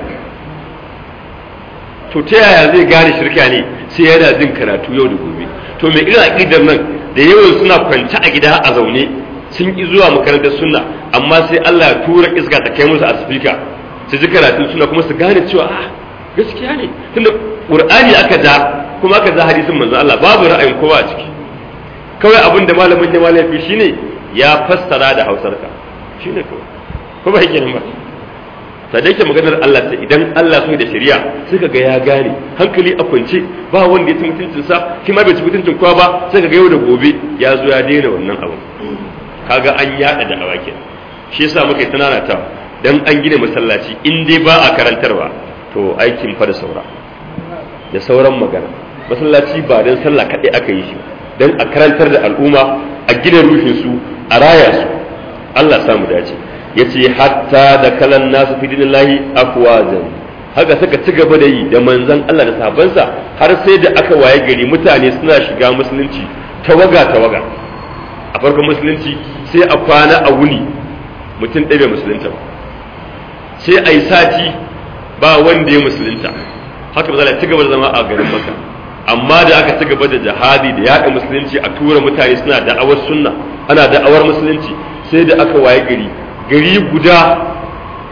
to ta yaya zai gane shirka ne sai yana jin karatu yau da gobe to mai irin aqidar nan da yawan suna kwance a gida a zaune sun ki zuwa makarantar sunna amma sai Allah ya tura iska ta kai musu a speaker su ji karatun suna kuma su gane cewa ah gaskiya ne tunda qur'ani aka ja kuma aka ja hadisin manzo Allah babu ra'ayin kowa a ciki kawai abin da malamin ya malafi shine ya fassara da hausarka shine kawai ko ba yake nan ba sai dai ke maganar Allah ta idan Allah so da shari'a suka ga ya gane hankali a kwance ba wanda ya ci mutuncin sa shi ma bai ci mutuncin kowa ba sai ga yau da gobe ya zo ya daina wannan abu kaga an yada da awaki shi yasa muka yi tunana ta dan an gina masallaci in dai ba a karantarwa to aikin fa da saura da sauran magana masallaci ba dan sallah kaɗai aka yi shi dan a karantar da al'umma a gina ruhin su a raya su Allah samu dace yace hatta da kalan nasu fi dinillahi afwazan haka suka ci gaba da yi da manzon Allah da sahabbansa har sai da aka waye gari mutane suna shiga musulunci tawaga tawaga a farkon musulunci sai a kwana a wuni mutum ɗaya bai musulunta ba sai a yi sati ba wanda ya musulunta haka ba za ci gaba da zama a garin maka amma da aka ci gaba da jihadi da yaɗa musulunci a tura mutane suna da'awar sunna ana da'awar musulunci sai da aka waye gari gari guda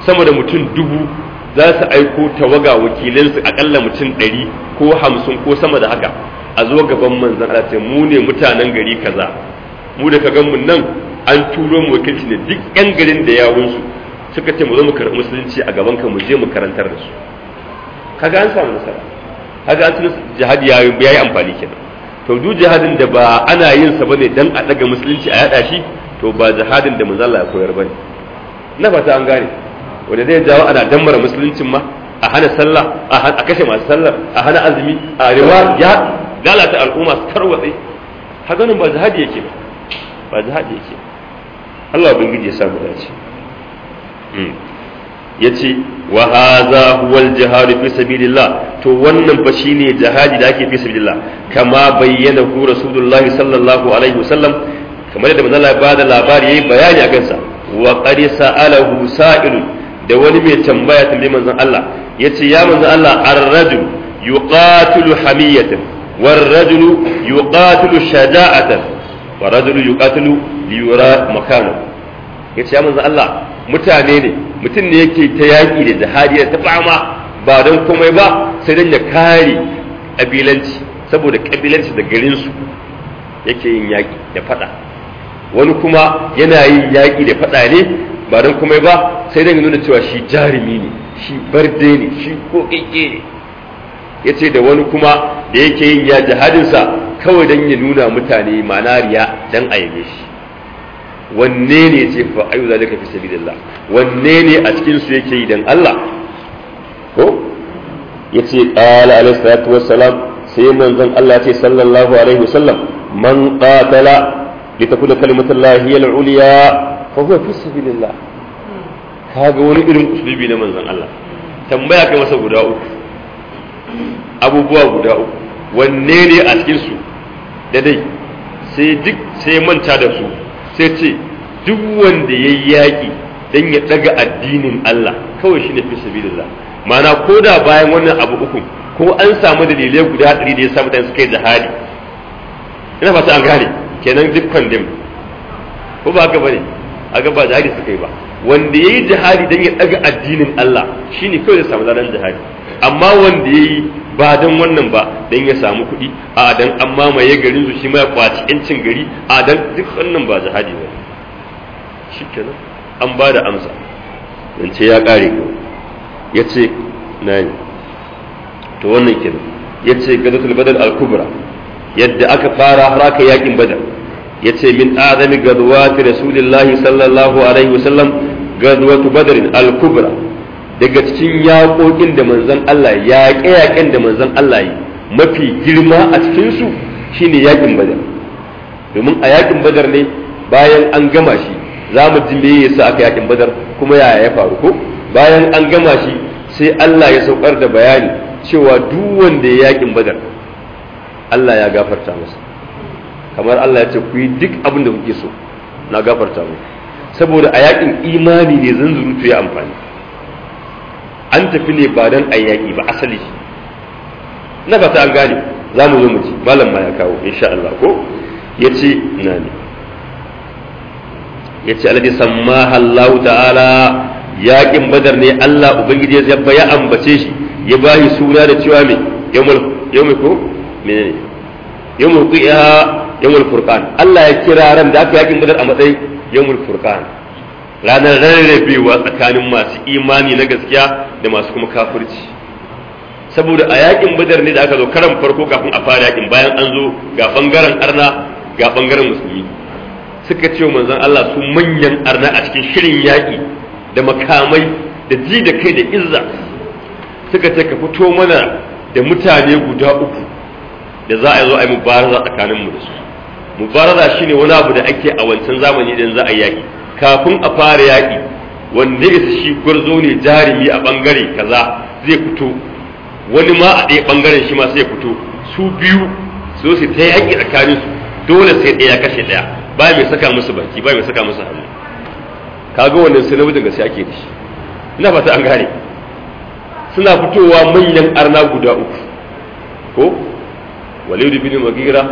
sama da mutum dubu za su aiko tawaga wakilansu akalla mutum ɗari ko hamsin ko sama da haka a zo gaban manzan Allah ce mu ne mutanen gari kaza mu da ka gan mu nan an turo mu wakilci ne duk yan garin da yawunsu suka ce mu zo mu karɓi musulunci a gaban ka mu je mu karantar da su kaga an samu nasara kaga an tuna jihadi ya yi amfani kenan to duk jihadin da ba ana yin sa bane dan a daga musulunci a yada shi to ba jihadin da manzo Allah ya koyar bane na fata an gane wanda zai jawo ana dammara musuluncin ma a hana sallah a kashe masu sallar a hana azumi a rewa ya lalata al'umma su tarwatse haka nan ba jihadi yake ba ba jihadi yake Allah ubangiji ya samu dace yace wa hadha huwa al-jihad fi sabilillah to wannan fa shine jihadi da ake fi sabilillah kama bayyana hu rasulullah sallallahu alaihi wasallam kamar da manzo Allah ya bada labari yayi bayani akan sa wa qad sa'alahu sa'ilun da wani mai tambaya tambayi manzon Allah yace ya manzon Allah ar-rajul yuqatilu hamiyatan war-rajulu yuqatilu shaja'atan war-rajulu yuqatilu liyura makanahu yace ya manzon Allah mutane ne mutum ne yake ta yaƙi da jihadi da ta fama ba don komai ba sai don ya kare ƙabilanci saboda ƙabilanci da garinsu yake yin yaƙi da faɗa wani kuma yana yin yaƙi da faɗa ne ba don komai ba sai don ya nuna cewa shi jarumi ne shi barde ne shi ko ne ya ce da wani kuma da yake yin ya jihadinsa kawai don ya nuna mutane ma'ana riya don a yabe shi wanne ne ce fa ayu zalika fi sabilillah wanne ne a cikin su yake yi dan Allah ko yace qala alayhi salatu wassalam sai manzon Allah ce sallallahu alaihi wasallam man qatala litakuna kalimatullahi hiya al-ulya fa huwa fi sabilillah kaga wani irin usulubi na manzon Allah tambaya kai masa guda uku abubuwa guda uku wanne ne a cikin su da dai sai duk sai manta da su sai ce duk wanda ya yi yaƙi don ya ɗaga addinin Allah kawai shi ne fi sabilillah ma'ana ko da bayan wannan abu uku ko an samu dalilai guda ɗari da ya sa mutane suka yi jihadi ina fata an gane kenan duk kwandem ko ba haka bane a ga ba jihadi suka yi ba wanda ya yi jihadi don ya ɗaga addinin Allah shine kawai zai samu zanen jihadi amma wanda ya yi ba don wannan ba don ya samu kuɗi a dan an mamaye garin su shi ma ya kwaci yancin gari a dan duk wannan ba jihadi ba shi kenan an ba da amsa ce ya ƙare ko ya ce na ne to wannan kenan ya ce gadatul badal al-kubra yadda aka fara har aka yakin badar ya ce min azami gadwati rasulillahi sallallahu alaihi wasallam gadwatu badrin al-kubra daga cikin yaƙoƙin da manzon Allah yaƙe-yaƙen da manzon Allah yi mafi girma a cikinsu shine yaƙin badar domin a yaƙin badar ne bayan an gama shi za mu ji me yasa aka yaƙin badar kuma yaya ya faru ko bayan an gama shi sai Allah ya saukar da bayani cewa duk wanda ya yaƙin badar Allah ya gafarta masa kamar Allah ya ce ku yi duk abin da kuke so na gafarta mu saboda a yaƙin imani ne zanzurutu ya amfani an tafi ne ba don a yaƙi ba asali na fata an gane za mu zo mu ji malam ma ya kawo insha Allah ko ya ce na ne ya ce alladhi sammaha Allah ta'ala yaƙin badar ne Allah ubangiji ya ya ambace shi ya bashi suna da cewa me yawmul yawmul ko menene yawmul qiya yawmul furqan Allah ya kira ran da aka yaƙin badar a matsayin yawmul furqan ranar rarrabewa tsakanin masu imani na gaskiya da masu kuma kafirci saboda a yakin badar ne da aka zo karan farko kafin a fara yakin bayan an zo ga bangaren arna ga bangaren musulmi suka ce manzon Allah su manyan arna a cikin shirin yaki da makamai da ji da kai da izza suka ce ka fito mana da mutane guda uku da za a zo a yi mubaraza tsakanin mu da su mubaraza shine wani abu da ake a wancan zamani idan za a yi yaki kafin a fara yaƙi wanda ya shi gwarzo ne jarumi a ɓangare kaza zai fito wani ma a ɗaya ɓangaren shi ma sai fito su biyu so su ta yaƙi tsakanin su dole sai ɗaya kashe ɗaya ba mai saka musu baki ba mai saka musu hannu kaga wannan sai namijin gaske ake da shi ina fata an gane suna fitowa manyan arna guda uku ko walid bin magira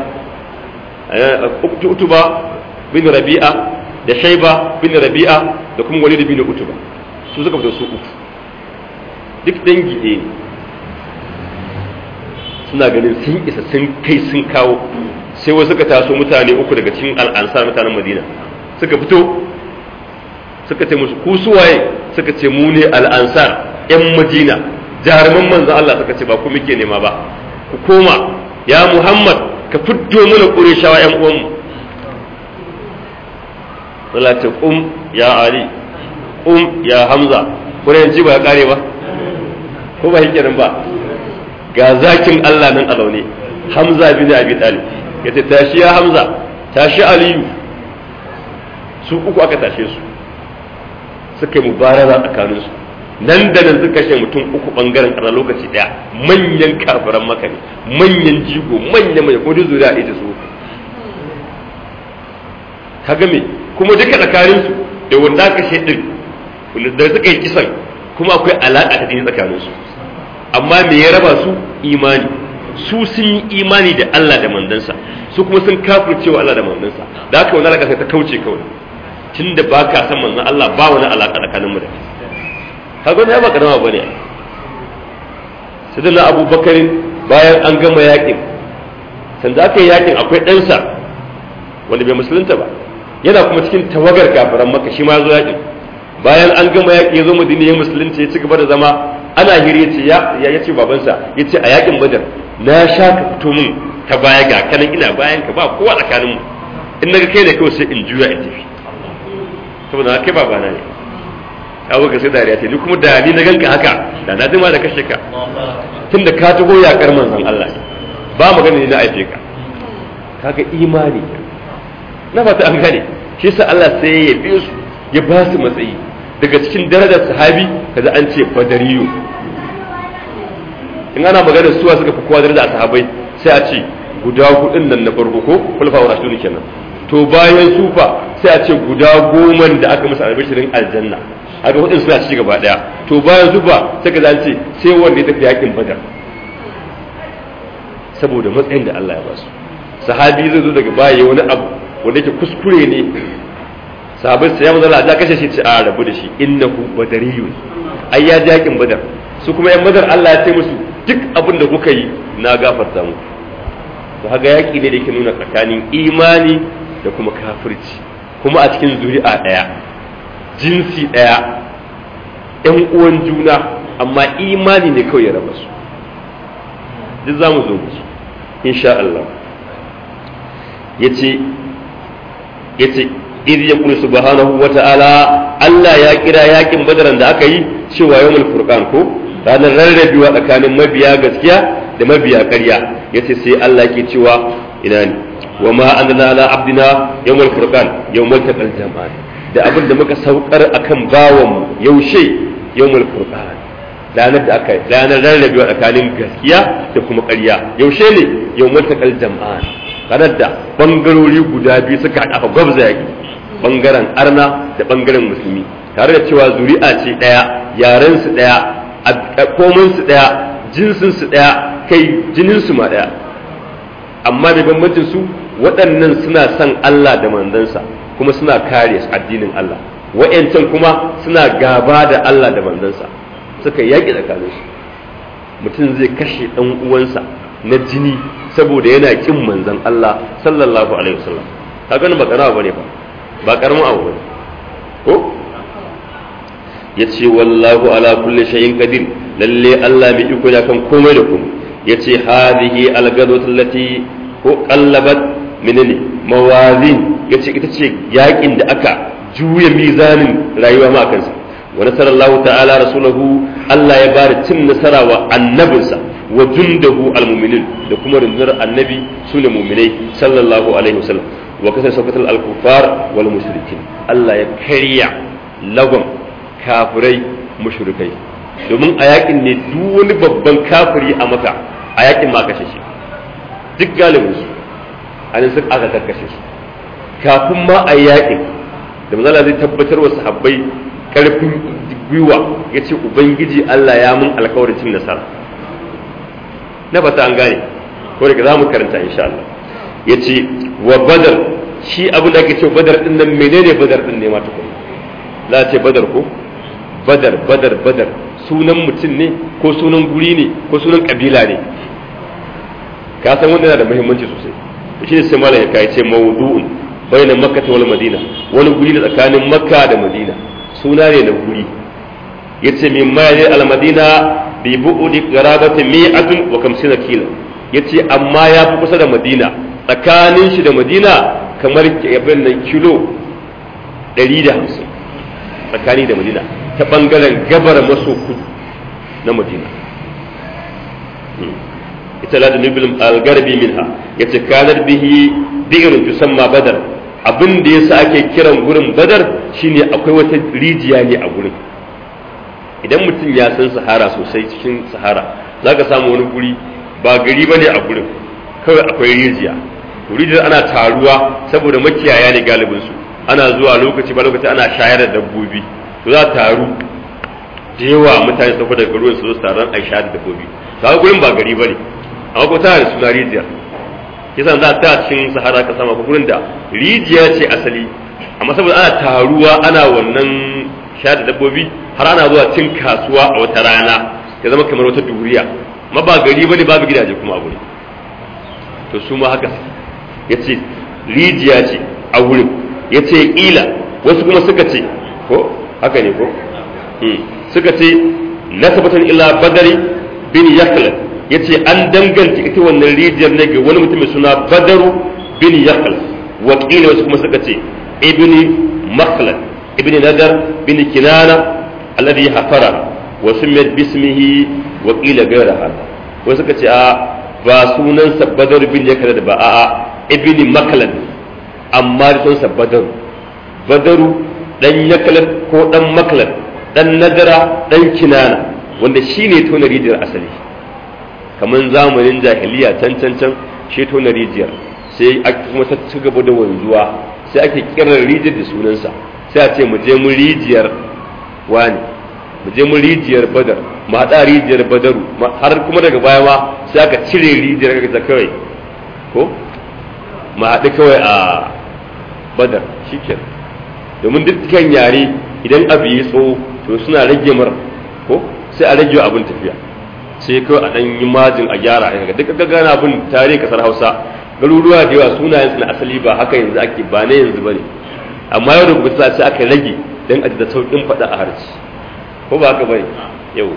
utuba bin rabi'a da shaiba bin rabi'a da kuma walid bin utuba su suka fito su uku duk dangi ɗaya ne suna ganin sun isa sun kai sun kawo sai wasu suka taso mutane uku daga cikin al'ansar mutanen madina suka fito suka ce musu ku suwaye suka ce mu ne al'ansar yan madina jaruman manzo Allah suka ce ba ku muke nema ba ku koma ya muhammad ka fiddo mana ƙureshawa yan uwanmu Allah ce kum ya ali kum ya hamza ƙurenci ba ya kare ba ko ba hikirin ba ga zakin Allah nan a zaune hamza bin abi talib yace tashi ya hamza tashi aliyu su uku aka tashe su suka yi mubarara tsakanin su nan da nan suka kashe mutum uku bangaren a lokaci daya manyan kafiran maka ne manyan jigo manyan mai kuma zuriya ita su kaga me kuma duka tsakanin su da wanda aka kashe din da suka yi kisan kuma akwai alaka ta jini tsakanin su amma me ya raba su imani su sun yi imani da Allah da mandansa su kuma sun kafirce wa Allah da mandansa da haka wani alaka sai ta kauce kawai tunda ba ka san manzon Allah ba wani alaka tsakanin mu da kai kaga ne ba karama bane sai da Abu Bakarin bayan an gama yakin sanda aka yi yakin akwai ɗansa wanda bai musulunta ba yana kuma cikin tawagar kafiran maka shi ma zo yakin bayan an gama yaki ya zo madina ya musulunci ya ci gaba da zama ana hira ya ce ya ya ce babansa ya ce a yakin badar na sha ka fito min ta baya ga kanan ina bayan ka ba kowa tsakanin mu in naga kai ne kawai sai in juya in tafi saboda kai babana ne kawo ka sai dariya ce ni kuma da ni na ganka haka da na jima da kashe ka tunda ka taho yakar manzon Allah ba magana ne na aife ka kaga imani na fata an gane shi yasa Allah sai ya bi su ya ba su matsayi daga cikin darajar sahabi kaza an ce badariyu in ana magana suwa suka fi kowa daraja a sahabai sai a ce guda hudun nan na farko ko kulfa wa rasulun kenan to bayan sufa sai a ce guda goma da aka musu albishirin aljanna haka hudun suna ci gaba daya to bayan sufa sai ka zance sai wanda ya tafi yakin badar saboda matsayin da Allah ya ba su sahabi zai zo daga baya wani abu wanda yake kuskure ne sahabai sai ya manzo Allah ya kashe shi ce a rabu da shi innahu badariyun ai ya ji yakin badar su kuma yan badar Allah ya ce musu duk abin da kuka yi na gafarta muku to haga yaki ne da yake nuna tsakanin imani da kuma kafirci kuma a cikin zuri'a daya jinsi daya yan uwan juna amma imani ne kawai ya raba su duk za mu zo musu insha Allah yace yace idh yaqulu subhanahu wa ta'ala Allah ya kira yakin badaran da aka yi cewa yawmul furqan ko ranar rarrabewa tsakanin mabiya gaskiya da mabiya ƙarya yace sai Allah ke cewa ina ne wa ma anzalna ala abdina yawmul furqan yawmul taqal jama'an da abin da muka saukar akan bawan mu yaushe yawmul furqan ranar da aka ranar rarrabewa tsakanin gaskiya da kuma ƙarya yaushe ne yawmul taqal jama'an ranar da bangarori guda biyu suka haɗa gwabza yaki bangaren arna da bangaren musulmi tare da cewa zuri'a ce ɗaya yaren su ɗaya komin su ɗaya jinsin su ɗaya kai jinin su ma ɗaya amma da bambancin su waɗannan suna son Allah da manzansa kuma suna kare addinin Allah wa'yancan kuma suna gaba da Allah da manzansa suka yaƙi tsakanin su mutum zai kashe ɗan uwansa na jini saboda yana kin manzan Allah sallallahu alaihi wasallam kaga ba kana bane ba ba karamin abu bane ko yace wallahu ala kulli shay'in qadir lalle Allah mai iko da kan komai da komai yace hadhihi algadatu allati ko qallabat minni mawazin yace ita ce yakin da aka juya mizanin rayuwa ma kansa wa nasarallahu ta'ala rasulahu Allah ya bada cin nasara wa annabinsa wa jundahu almu'minin da kuma rundunar annabi sune mu'minai sallallahu alaihi wasallam wa kasar saukatar al-kufar wal mushrikin Allah ya karya lagon kafirai mushrikai domin a yakin ne duk wani babban kafiri a maka a yakin ma kashe shi duk galibin su a nan suka aka karkashe su kafin ma a yakin da manzala zai tabbatar wa sahabbai karfin gwiwa ya ce ubangiji Allah ya mun alkawarin cin nasara na fata an gane ko daga za mu karanta insha Allah ya ce wa badar shi abin da ake ce badar din nan menene badar din ne ma tukun za a ce badar ko badar badar badar sunan mutum ne ko sunan guri ne ko sunan kabila ne ka san wanda yana da muhimmanci sosai shi ne sai malam ya kai ce mawdu'un bayna makka wal madina wani guri ne tsakanin makka da madina suna ne na guri yace min mayani al madina bi bu'udi qarabati mi'atun wa kamsina kilo yace amma ya fi kusa da madina tsakanin shi da madina kamar abin nan kilo 150 tsakani da madina ta bangaren gabar maso kudu na madina ita la nubil al-garbi minha yace kanar bihi bi'run tusamma badar abin da yasa ake kiran gurin badar shine akwai wata rijiya ne a gurin idan mutum ya san sahara sosai cikin sahara zaka samu wani guri ba gari bane a gurin kawai akwai rijiya rijiyar ana taruwa saboda makiyaya ne galibin su ana zuwa lokaci ba lokaci ana shayar da dabbobi to za taru da yawa mutane su daga ruwan su zo taron a shayar da dabbobi kaga gurin ba gari bane amma ko tana da suna rijiya kisan za ta cikin sahara ka sama gurin da rijiya ce asali amma saboda ana taruwa ana wannan shayar da dabbobi har ana zuwa cin kasuwa a wata rana ya zama kamar wata duriya amma ba gari bane babu gidaje kuma a gurin to su ma haka ya ce rijiya ce a wurin ya ce ila wasu kuma suka ce ko haka ne ko suka ce na tabbatar ila badari bin yaklan ya ce an danganta ita wannan rijiyar ne ga wani mutum mai suna badaru bin yaklan wakila wasu kuma suka ce ibni maklan ibni nadar bin kinana alladhi hafara wa sumiyat bismihi wa qila ghayra hada wasu suka ce a ba sunansa badaru bin yaklan ba a'a ibni maklan amma da sunansa badaru badaru dan yaklan ko dan maklan dan nadara dan kinana wanda shine tona rijiyar asali kamar zamanin jahiliya can can can shi tona rijiyar sai kuma ta ci gaba da wanzuwa sai ake kiran rijiyar da sunansa sai a ce mu je mu rijiyar wani mu je mu rijiyar badar mu haɗa rijiyar badaru har kuma daga baya ma sai aka cire rijiyar ta kawai ko mu haɗu kawai a badar shikenan domin dukkan yare idan abu yi tsawo to suna rage mar ko sai a rage abin tafiya sai kawai a ɗan yi majin a gyara a duka gagana abin tarihin kasar hausa garuruwa da yawa sunayen su na asali ba haka yanzu ake ba na yanzu ba ne amma yau da gobe sai aka rage don a da sauƙin faɗa a harci ko ba haka ba ne yau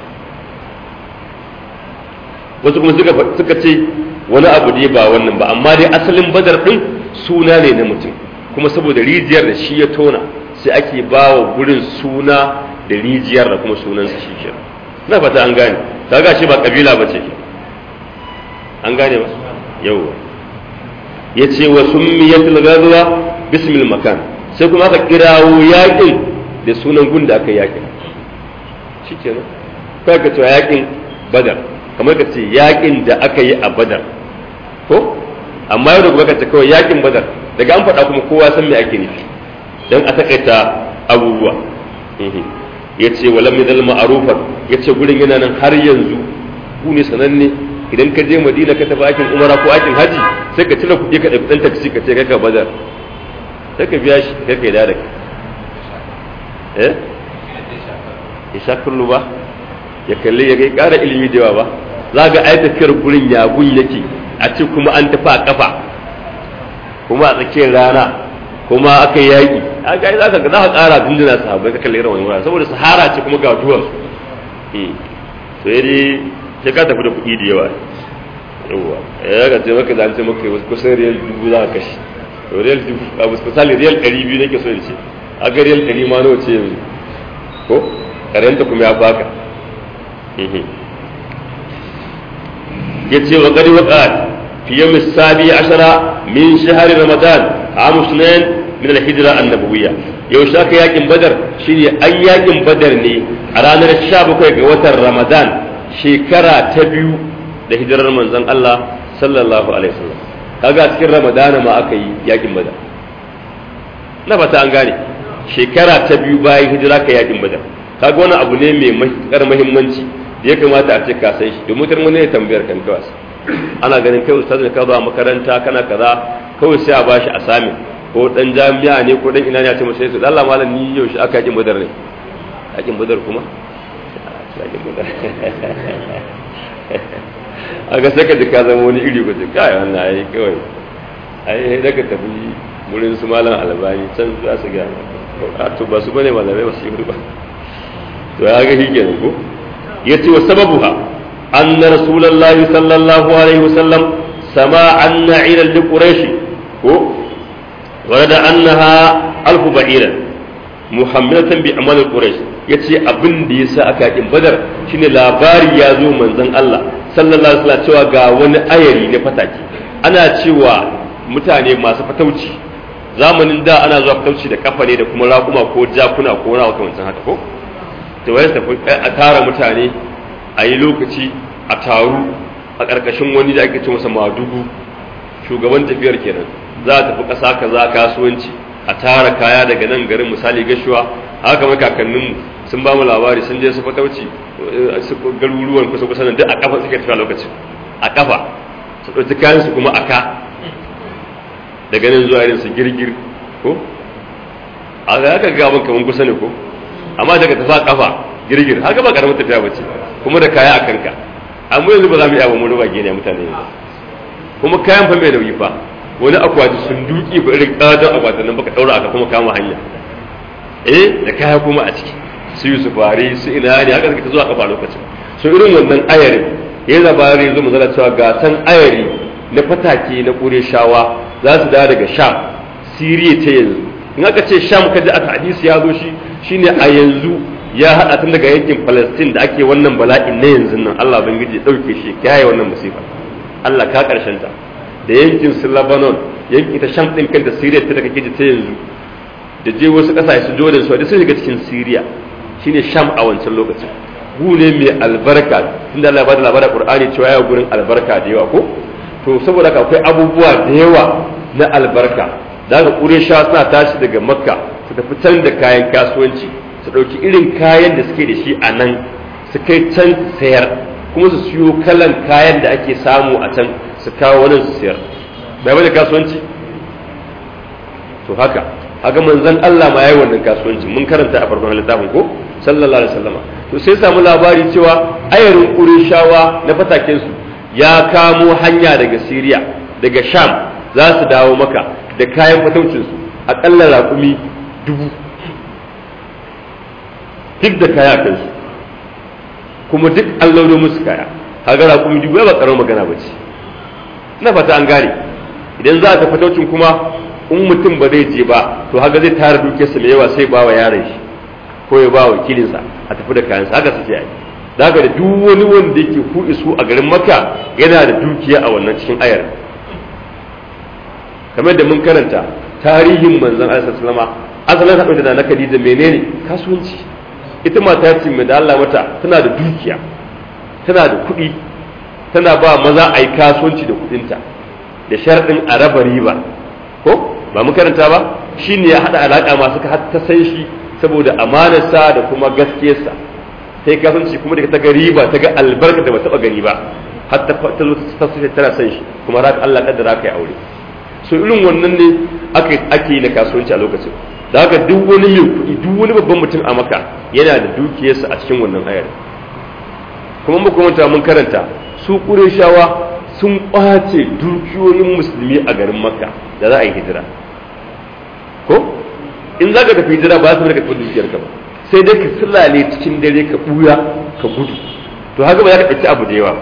wasu kuma suka ce wani abu ne ba wannan ba amma dai asalin badar ɗin suna ne na mutum kuma saboda rijiyar da shi ya tona sai ake ba wa gurin suna da rijiyar da kuma sunansa shi ke na fata an gane ta ga shi ba kabila ba ce an gane ba yau ya ce wa summiyatul ghazwa bismil makan sai kuma aka kirawo yakin da sunan gun da aka yakin shi ke nan kai ka cewa yakin badar kamar ka ce yakin da aka yi a badar ko amma yau da kuma ka ce kawai yakin badar daga an faɗa kuma kowa san me ake nufi don a takaita abubuwa ya ce wa lam yadal ma'rufan ya ce gurin yana nan har yanzu ku ne sananne idan ka je madina ka tafi aikin umara ko aikin haji sai ka cire kuɗi ka ɗauki ɗan taksi ka ce kai ka bazar sai ka biya shi kai ka yi da eh ya sha kullu ba ya kalli ya kai ƙara ilimi da yawa ba za ga ai tafiyar gurin yagun yake a ce kuma an tafi a kafa kuma a tsakiyar rana kuma aka yi yaƙi a ga za ka za ka ƙara dindina sahabbai ka kalli irin wani wurare saboda sahara ce kuma ga duwar to yi sai ka tafi da kuɗi da yawa yawa ya ga ce maka zance maka kusan riyal dubu za ka kashe to riyal dubu a misali riyal ɗari biyu nake so da ce a ga riyal ɗari ma nawa ce yanzu ko karanta kuma ya baka ya ce wa ƙari waƙa في يوم السابع عشر من شهر رمضان عام سنين من الهجرة النبوية يو شاك ياكم بدر شيني أي ياكم بدر ني أرانا الشاب كوي وتر رمضان شكرا تبيو لهجرة رمضان الله صلى الله عليه وسلم kaga cikin ramadana ma aka yi yakin badar na fata an gane shekara ta biyu bayan hijira ka yakin badar kaga wani abu ne mai matuƙar muhimmanci da ya kamata a ce ka san shi domin mutane ne tambayar kan kawai ana ganin kai ustaz ne ka zo a makaranta kana kaza kawai sai a bashi a sami ko dan jami'a ne ko dan ina ne a ce masa sai Allah malam ni yau shi aka yi badar ne yakin badar kuma yakin badar a ga saka da ka zama wani iri gwaje kai wannan ai kawai ai daga tafi wurin su malam albani can za su ga a to ba su bane malamai ba su yi ba to ya ga shi kenan ko yace wa sababuha anna rasulullahi sallallahu alaihi wasallam sama anna ila li quraish ko warada annaha alfu ba'iran muhammadatan bi amal quraish yace abin da yasa aka kin badar shine labari ya zo manzon Allah sallallahu alaihi wasallam cewa ga wani ayari na fataki ana cewa mutane masu fatauci zamanin da ana zuwa fatauci da kafa ne da kuma raƙuma ko jakuna ko rawa kamar haka ko to wai tafi a tara mutane a yi lokaci a taru a ƙarƙashin wani da ake ce masa madugu shugaban tafiyar kenan za a tafi ƙasa kaza kasuwanci a tara kaya daga nan garin misali gashuwa haka mai kakanninmu sun ba mu labari sun je su fatauci garuruwan kusa kusa nan duk a kafa suke tafiya lokacin a kafa su ɗauki kayan su kuma a ka daga nan zuwa irin su girgir ko a ga haka ga abin kamar kusa ne ko amma daga tafa kafa girgir haka ba karamin tafiya bace kuma da kaya a kanka amma yanzu ba za mu iya ba mu ruba gene mutane ne kuma kayan fa mai nauyi fa wani akwati sun duki ko irin katon akwatin nan baka daura aka kuma kama hanya eh da kaya kuma a ciki su yi su fari su ina ne haka suka zuwa kafa lokacin so irin wannan ayarin ya labari zo mazala cewa ga san ayari na fatake na shawa za su dawo daga sham siriya ta yanzu in aka ce sham kaji aka hadisi ya zo shi shine a yanzu ya hada tun daga yankin palestine da ake wannan bala'in na yanzu nan allah bangiji dauke shi kiyaye wannan musifa allah ka karshen ta da yankin su lebanon yankin ta sham din kanta siriya ta daga kiji ta yanzu da je wasu kasashe su jordan su da sun shiga cikin siriya shine sham a wancan lokacin gu ne mai albarka tunda Allah ya bada labarin Qur'ani cewa ya gurin albarka da yawa ko to saboda haka akwai abubuwa da yawa na albarka da haka Qurayshawa suna tashi daga Makka su tafi can da kayan kasuwanci su dauki irin kayan da suke da shi a nan su kai can sayar kuma su siyo kalan kayan da ake samu a can su kawo wani su sayar bai bada kasuwanci to haka haka manzon Allah ma yayi wannan kasuwanci mun karanta a farkon littafin ko sallallahu alaihi wasallama to sai samu labari cewa ayarin Qurayshawa na fataken su ya kamo hanya daga Syria daga Sham za su dawo maka da kayan fataucin su akalla raƙumi dubu duk da kaya kan su kuma duk an launo musu kaya kaga raƙumi dubu ba karamar magana ba ce ina fata an gane idan za ta fataucin kuma in mutum ba zai je ba to haka zai tara dukiyarsa mai yawa sai ba wa yaron shi ko ya ba wa wakilinsa a tafi da kayansa haka suke yi da haka da duk wani wanda yake ku isu a garin maka yana da dukiya a wannan cikin ayar kamar da mun karanta tarihin manzon Allah sallama asalin haɗin da na Khadija menene kasuwanci ita mata ce mai da Allah mata tana da dukiya tana da kuɗi tana ba maza a yi kasuwanci da kuɗinta da sharɗin a raba riba ko ba mu karanta ba shi ne ya haɗa alaƙa masu ka ta san shi saboda amanarsa da kuma gaskiyarsa sai kasance kuma daga ta ga riba ta ga albarka da ba taɓa gani ba har ta zo ta sace tana san shi kuma har Allah kaddara kai aure so irin wannan ne ake ake yi na kasuwanci a lokacin da haka duk wani mai kuɗi duk wani babban mutum a maka yana da dukiyarsa a cikin wannan ayar kuma muka manta mun karanta su ƙureshawa sun ƙwace dukiyoyin musulmi a garin makka da za a yi hijira ko in za ka tafi hijira ba za su rika tafi dukiyar ka ba sai dai ka sulale cikin dare ka buya ka gudu to haka ba za ka ɗauki abu da yawa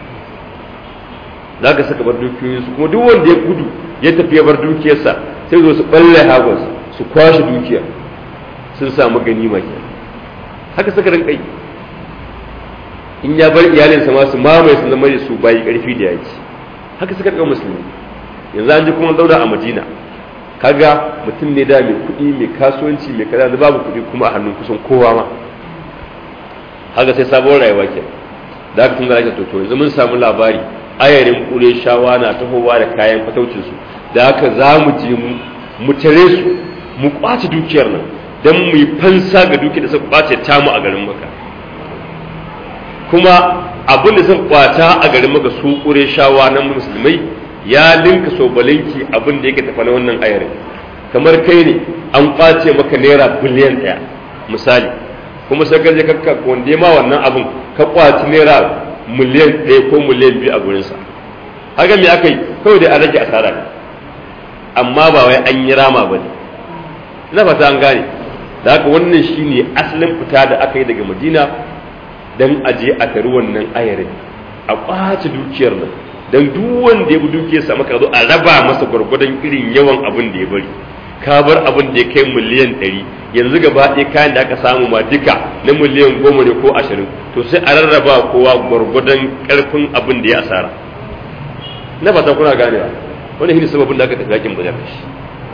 za ka saka bar dukiyoyinsu kuma duk wanda ya gudu ya tafi ya bar dukiyarsa sai zo su balle hagos su kwashe dukiyar sun samu ganima ke haka saka rinka yi in ya bar iyalinsa ma su mamaye su zama da su bayi karfi da yaki haka suka ɗauka musulmi yanzu an ji kuma zauna a madina kaga mutum ne da mai kuɗi mai kasuwanci mai kaza da babu kuɗi kuma a hannun kusan kowa ma haka sai sabon rayuwa ke da haka tun da ake toto yanzu mun samu labari ayarin ƙure shawa na tahowa da kayan fataucinsu da haka za mu je mu tare su mu kwace dukiyar nan don mu yi fansa ga dukiyar da suka kwace tamu a garin maka kuma abin da suka kwata a garin maka su ƙure shawa na musulmai ya linka sobalinki abin da yake tafa na wannan ayarin kamar kai ne an kwace maka naira biliyan ɗaya misali kuma sai ka je ka wanda ma wannan abun ka kwaci naira miliyan ɗaya ko miliyan biyu a gurinsa haka me aka yi kawai dai a rage asara ne amma ba wai an yi rama ba ne na fata an gane da haka wannan shine asalin fita da aka yi daga madina don aje a tari wannan ayarin a kwace dukiyar nan don duk wanda ya bi dukiyar sa maka zo a raba masa gwargwadon irin yawan abin da ya bari ka bar abin da ya kai miliyan ɗari yanzu gaba ɗaya kayan da aka samu ma duka na miliyan goma ne ko ashirin to sai a rarraba kowa gwargwadon ƙarfin abin da ya asara na fata kuna ganewa wani shine sababin da aka tafi yakin badar da shi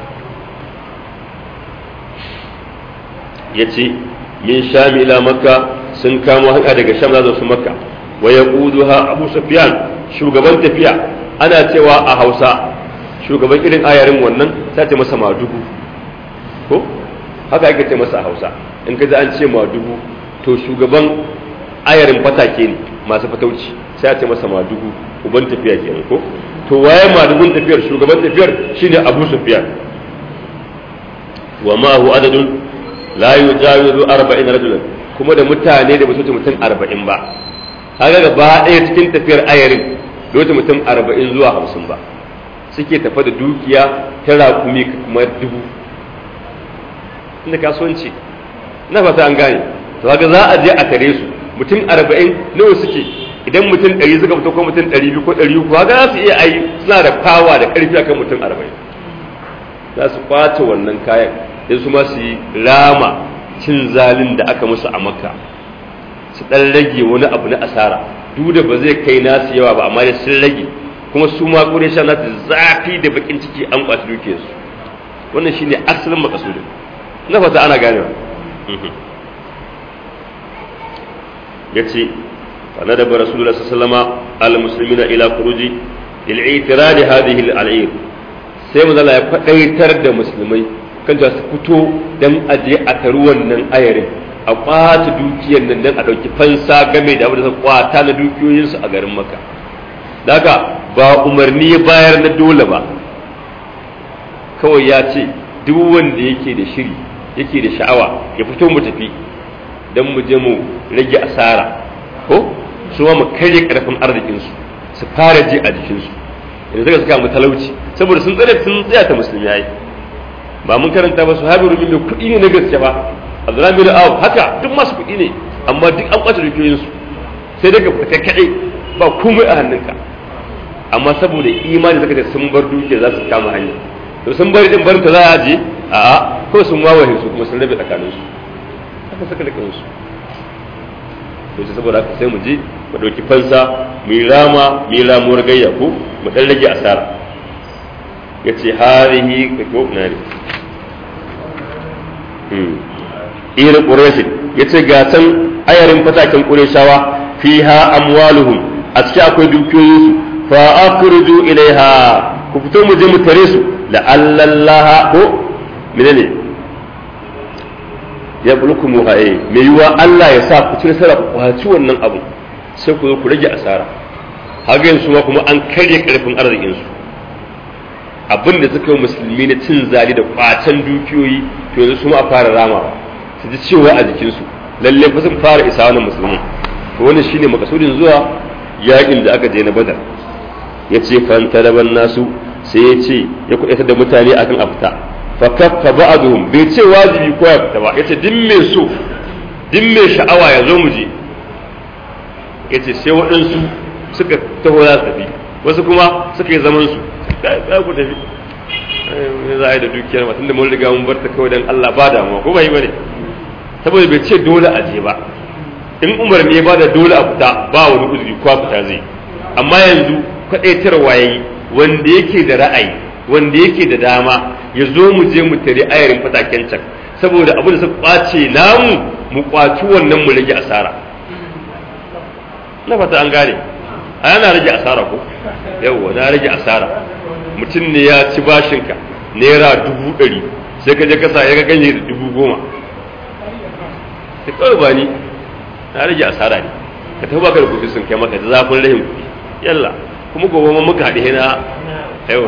ya ce min sham ila makka sun kamo hanya daga sham za su makka wa yaquduha abu sufyan shugaban tafiya ana cewa a hausa shugaban irin ayarin wannan sai ta masa madugu ko haka ake ce masa a hausa in ka ji an ce madugu to shugaban ayarin fatake ne masu fatauci sai a ce masa madugu uban tafiya kenan ko to waye madugun tafiyar shugaban tafiyar shine abu sufyan wa ma hu adadun la yujawizu 40 rajulan kuma da mutane da basu mutum 40 ba kaga gaba ɗaya cikin tafiyar ayarin da mutum 40 zuwa 50 ba suke tafa da dukiya ta raƙumi kuma dubu inda kasuwanci na fata an gane to kaga za a je a tare su mutum 40 nawa suke idan mutum 100 suka fito ko mutum 200 ko 300 kaga za su iya ayi suna da fawa da ƙarfi akan mutum 40 za su kwace wannan kayan sai su ma su yi rama cin zalin da aka musu a makka su dan rage wani abu na asara duk da ba zai kai nasu yawa ba amma dai sun rage kuma su ma kure sha nasu zafi da bakin ciki an kwaci duke su wannan shine asalin makasudin na fata ana ganewa yace fa nadaba rasulullah sallallahu alaihi wasallam al-muslimina ila khuruji lil-i'tirad hadhihi al-'ir sai manzo ya kwadaitar da musulmai kan su fito dan aje a taru wannan ayarin a kwata dukiyar nan dan a dauki fansa game da abin da suka kwata na dukiyoyinsu a garin Makka daga ba umarni ya bayar na dole ba kawai ya ce duk wanda yake da shiri yake da sha'awa ya fito mu tafi dan mu je mu rage asara ko su ma mu karye karfin arzikinsu su fara ji a jikinsu yanzu suka suka mu talauci saboda sun tsare sun tsaya ta musulmi yayi ba mun karanta ba su habi rubin mai kuɗi ne na gaske ba abdullahi bin aw haka duk masu kuɗi ne amma duk an kwace dukiyoyin su sai daga fita kaɗai ba komai a hannunka amma saboda imani suka ce sun bar dukiya za su kama hanya to sun bari din barin ta za a je a'a ko sun wawaye su kuma sun rabe tsakanin su haka suka rike su to saboda haka sai mu je mu ɗauki fansa mu yi rama mu yi ramuwar gayya ko mu ɗan rage asara ya ce harihi ko na ne irin ƙureshi ya ce ga can ayarin fatakin ƙureshawa fi ha amwaluhum a ciki akwai dukiyoyinsu fa akhruju ilaiha ku fito mu je mu tare su la'allallaha ko menene ya bulku mu haye me yiwa Allah ya sa ku ci nasara ku kwaci wannan abu sai ku zo ku rage asara haka yanzu ma kuma an karya karfin arzikin su abin da suka yi musulmi na cin zali da kwacen dukiyoyi to yanzu su ma a fara ramawa su ji cewa a jikinsu lalle fa sun fara isa wannan musulmi to wannan shine makasudin zuwa yakin da aka je na badar ya ce fantalaban nasu sai ya ce ya kuɗaita da mutane akan a fita fa kaffa ba'dhum bai ce wajibi ko ya fita ba yace din mai so din mai sha'awa ya zo mu je yace sai waɗansu suka taho za su tafi wasu kuma suka yi zaman su za ku tafi za a yi da dukiyar mutum da mun riga mun bar ta kawai dan Allah ba damuwa ko bai bane saboda bai ce dole a je ba in umar ne ba da dole a fita ba wani uzuri ko fita zai amma yanzu kwaɗaitarwa yayi wanda yake da ra'ayi wanda yake da dama ya zo mu je mu tare ayarin fataken can saboda abu da suka kwace namu mu kwaci wannan mu rage asara na fata an gane a yana rage asara ko yawwa na rage asara mutum ne ya ci bashinka naira dubu ɗari sai ka je kasa ya ga ganye da dubu goma sai kawai ba ni na rage asara ne ka tafi baka da kuɗi sun kai maka da zafin rahin kuɗi yalla kuma gobe ma muka haɗe na yawa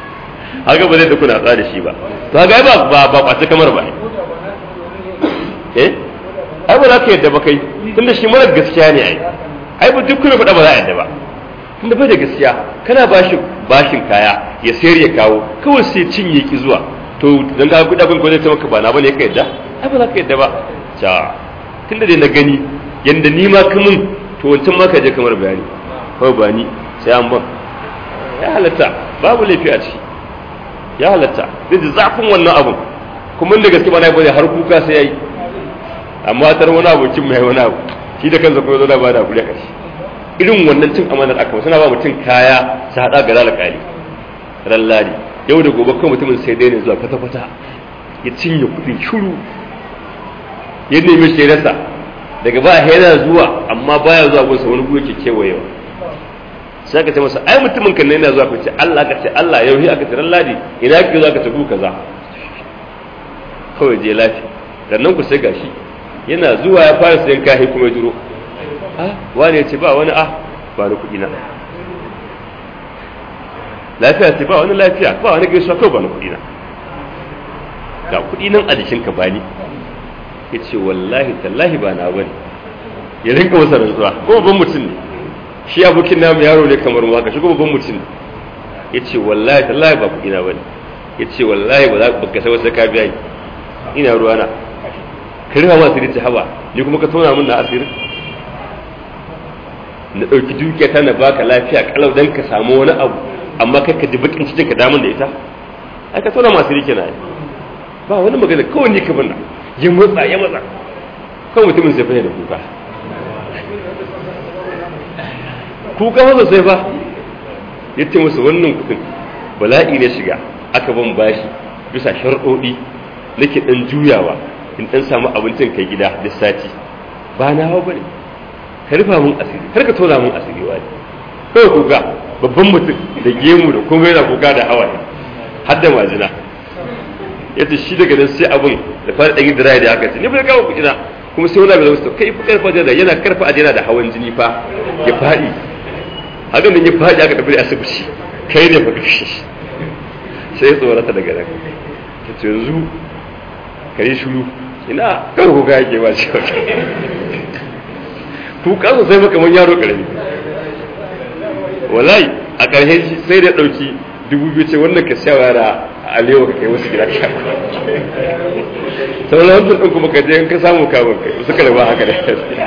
haka ba zai da kuna tsada shi ba to haka ba ba ba kwace kamar ba eh ai ba za ka yadda ba kai tunda shi mara gaskiya ne ai ai ba duk kuma faɗa ba za a yadda ba tunda bai da gaskiya kana bashi bashin kaya ya sayar ya kawo kawai sai cinye ki zuwa to dan ga kuɗa kun gwamnati maka ba na bane ka yadda ai ba za ka yadda ba ta tunda dai na gani yanda ni ma kamun to wancan ma ka je kamar bayani kawai ba ni sai an ban ya halatta babu laifi a ciki ya halatta zai ji zafin wannan abun kuma da gaske ba na bane har kuka sai yayi amma tar wani abokin mai wani abu shi da kansa kuma zo da bada kuɗi a ƙarshe irin wannan cin amanar aka suna ba mutum kaya su haɗa ga lalakali ran ladi yau da gobe kan mutumin sai dai ne zuwa kwata-kwata ya cinye kuɗin shuru ya nemi shi rasa daga ba yana zuwa amma baya zuwa gunsa wani guri ke kewayewa sai aka ce masa ai mutumin kan yana zuwa kace Allah ka ce Allah yau hi aka ce ran ladi ina kake zuwa ka ce ku kaza kawai je lafi sannan ku sai gashi yana zuwa ya fara sayan kahi kuma ya duro ah wani ya ce ba wani ah ba ni kuɗi na lafiya ce ba wani lafiya ba wani gaisuwa kawai ba ni kuɗi na ga kuɗi nan a jikinka ba ni ya ce wallahi tallahi ba na bane ya rinka masa rantsuwa ko babban mutum ne shi abokin namu yaro ne kamar mu haka shi kuma babban mutum ne ya ce wallahi tallahi ba kuɗi na bane ya ce wallahi ba za ka sai wasu ka biya ni ina ruwana ka rufa ma asiri haba ni kuma ka tona min na asiri na ɗauki dukiya ta na baka lafiya kalau dan ka samu wani abu amma kai ka ji bakin cikin ka damun da ita ai ka tona ma asiri kenan ba wani magana kawai ni ka binna ya matsa ya matsa kawai mutumin sai fahimta kuka kuka masa sai fa ya ce musu wannan kudin bala'i ne shiga aka ban bashi bisa sharɗoɗi nake ɗan juyawa in dan samu abincin kai gida da sati ba na hawa bane ka rufa mun asiri kar ka tona mun asiri wani kawai kuka babban mutum da gemu da kuma yana kuka da hawaye har da majina ya ce shi daga nan sai abin da fara ɗan dira da aka ce ni ba ya kawo kuɗina kuma sai wani abu zama kai fi karfa da yana karfa ajiyana da hawan jini fa ya faɗi haka nan ya faɗi aka tafi da asibiti kai ne fa kashe sai ya tsorata daga nan ta ce yanzu ka yi shuru ina kan kuka yake ba shi kuka sosai maka man yaro karami wallahi a ƙarshe sai da ɗauki dubu biyu ce wannan ka siya yara a alewa ka kai wasu gida ka sauran wancan ɗin kuma ka je in ka samu kamun kai wasu kalma haka da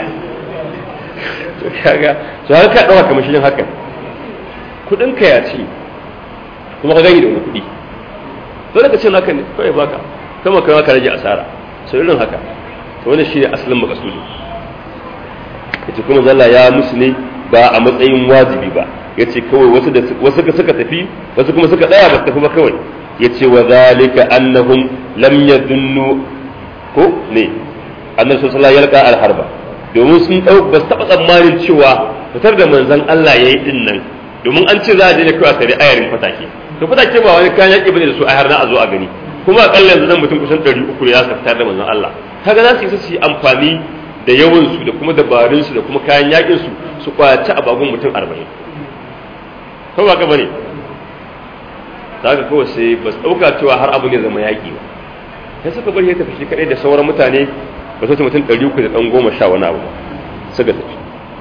to kaga to haka ka ɗauka kamar shi haka kuɗin ka ya ci kuma ka gani da wani kuɗi dole ka ce naka ne kawai baka kama kai ka rage asara sau irin haka to wannan shine asalin makasudi yace kuma zalla ya musu ne ba a matsayin wajibi ba yace kawai wasu da wasu suka tafi wasu kuma suka tsaya ba tafi ba kawai yace wa zalika annahum lam yadunnu ko ne annabi sallallahu alaihi wasallam ya harba domin sun dau ba su taba tsammanin cewa fitar da manzon Allah yayi din nan domin an ce za a je ne kawai a tare ayarin fatake to fatake ba wani kayan yaki bane da su a har na a zo a gani kuma akalla yanzu nan mutum kusan 300 ne ya fitar da manzon Allah kaga za su yi su yi amfani da yawansu da kuma dabarunsu da kuma kayan yakin su su kwaci a bagun mutum 40 ko ba ka bane za ka kawai sai ba su ɗauka cewa har abu ne zama yaƙi ba sai suka bari ya tafi shi kaɗai da sauran mutane ba su mutum ɗari uku da ɗan goma sha wani abu suka tafi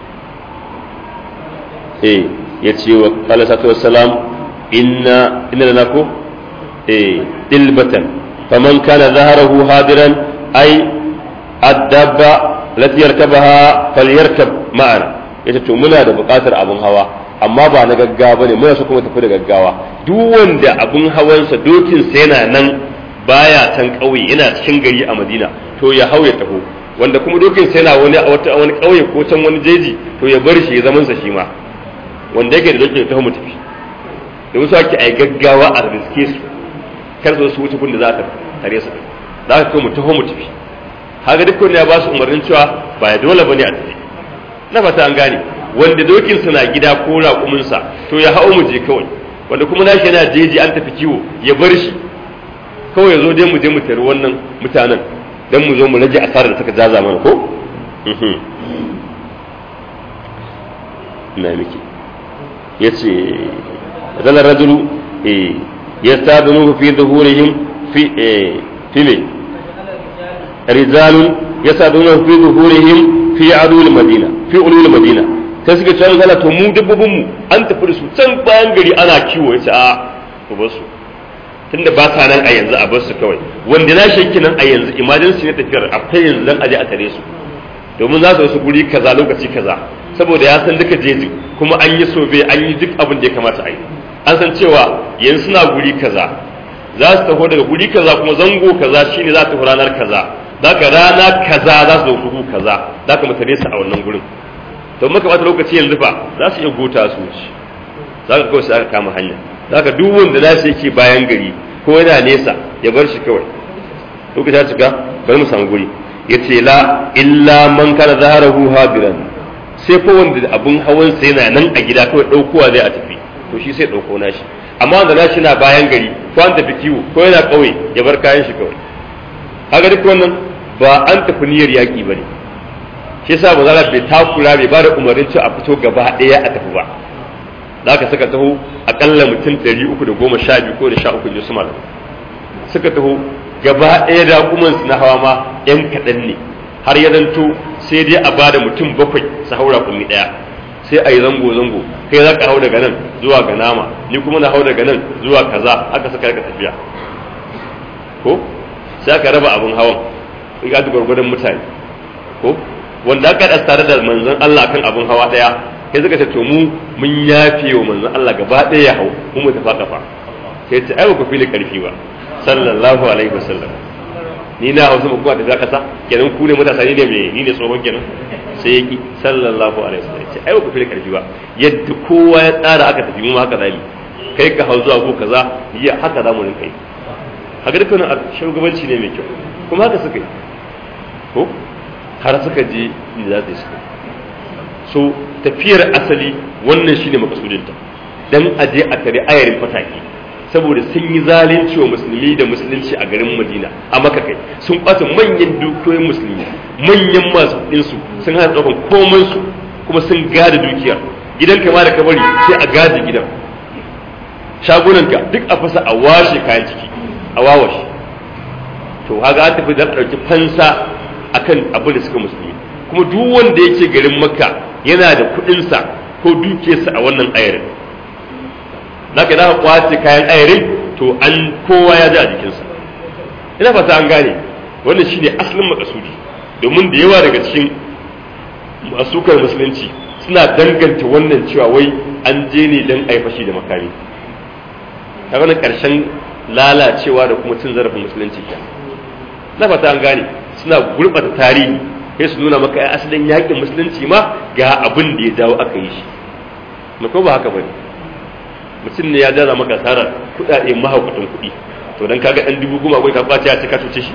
eh ya ce wa kala satu wassalam inna inna lana ko eh dilbatan faman kana zaharahu hadiran ai addabba lati yarkabaha falyarkab ma'ana yace to muna da buƙatar abun hawa amma ba na gaggawa ne muna so kuma tafi da gaggawa duk wanda abun hawansa dokinsa yana nan baya can ƙauye yana cikin gari a Madina to ya hau ya taho wanda kuma dokinsa yana wani a wata wani ƙauye ko can wani jeji to ya bar shi ya zaman sa shi ma wanda yake da dokin ya taho mu tafi da wasu ake ai gaggawa a riske su kar su wuce kun da za ta tare su za ka mu taho mu tafi haka duk ya ba su umarnin cewa ba ya dole bane a tafi na fata an gane wanda dokin na gida ko raƙuminsa to ya hau mu je kawai wanda kuma nashi yana jeji an tafi kiwo ya bar shi kawai ya zo dai mu je mu tari wannan mutanen dan mu zo mu rage asarar da suka jaza mana ko na miki yace zala rajulu eh yastadunu fi dhuhurihim fi eh fi rijalun yasaduna fi zuhurihim fi adul madina fi ulul madina sai suka ce Allah to mu dabbobin mu an tafi da su can bayan gari ana kiwo yace a ku bar su tunda ba sa nan a yanzu a bar su kawai wanda na shakki nan a yanzu emergency ne tafiyar akwai yanzu dan aje a tare su domin za su wasu guri kaza lokaci kaza saboda ya san duka jeji kuma an yi sobe an yi duk abin da ya kamata a yi an san cewa yanzu suna guri kaza za su taho daga guri kaza kuma zango kaza shine za ta ranar kaza zaka rana kaza za su dauki kaza zaka mutane su a wannan gurin to muka bata lokaci yanzu fa za su iya gota su wuce zaka kawai sai aka kama hanya zaka duk wanda za su yake bayan gari ko yana nesa ya bar shi kawai lokaci ya cika bari mu samu guri yace la illa man kana zaharahu hadiran sai ko wanda abun hawan sa yana nan a gida kawai daukowa zai a tafi to shi sai dauko nashi amma wanda nashi na bayan gari ko an tafi kiwo ko yana kauye ya bar kayan shi kawai haka duk wannan ba an tafi niyyar yaki bane shi yasa ba za bai takura bai ba da umarnin cewa a fito gaba daya a tafi ba za ka suka taho akalla mutum 312 ko da 13 ne su malam suka taho gaba ɗaya da su na hawa ma yan kaɗan ne har ya zanto sai dai a bada mutum bakwai su haura kumi ɗaya sai a yi zango-zango kai za ka hau daga nan zuwa ga nama ni kuma na hau daga nan zuwa kaza aka saka ka tafiya ko sai aka raba abin hawan ga gwargwadon mutane ko wanda aka da tare da manzon Allah kan abin hawa ɗaya kai suka ce to mu mun yafe wa manzon Allah gaba ɗaya ya hau mu mu tafa kafa sai ta ai ba ku fili karfi ba sallallahu alaihi wasallam ni na hausa ba kuma tafiya kasa kenan ku ne matasa ni ne me ni ne tsohon kenan sai ya ki sallallahu alaihi wasallam ce ai ba ku fi karfi ba yadda kowa ya tsara aka tafi mu haka zali kai ka hau zuwa ko kaza ya haka za mu rinka yi haka dukkan shugabanci ne mai kyau kuma haka suka yi ko har suka je inda za su yi suka so tafiyar asali wannan shine makasudinta dan aje a tare ayarin fataki saboda sun yi zalunci wa musulmi da musulunci a garin madina a maka kai sun ɓata manyan dukiyoyin musulmi manyan masu ɗinsu sun hana ɗaukan komansu kuma sun gada dukiyar gidan kama da kabari sai a gada gidan shagunanka duk a fasa a washe kayan ciki a wawashe to haga an tafi da ɗauki fansa akan abin da suka musulmi kuma duk wanda yake garin makka yana da kuɗinsa ko dukiyarsa a wannan ayarin zaka da kwace kayan ayarin to an kowa ya ji a jikinsa ina fata an gane wannan shine asalin makasudi domin da yawa daga cikin masukar musulunci suna danganta wannan cewa wai an je ne don a yi fashi da makami ta wani karshen lalacewa da kuma cin zarafin musulunci ke na fata an gane suna gurɓata tarihi sai su nuna maka asalin yakin musulunci ma ga abin da ya dawo aka yi shi ko ba haka bane mutum ne ya jaza maka asarar kuɗaɗe mahaukatan kuɗi to dan kaga ɗan dubu goma ka kwace ya cika cuce shi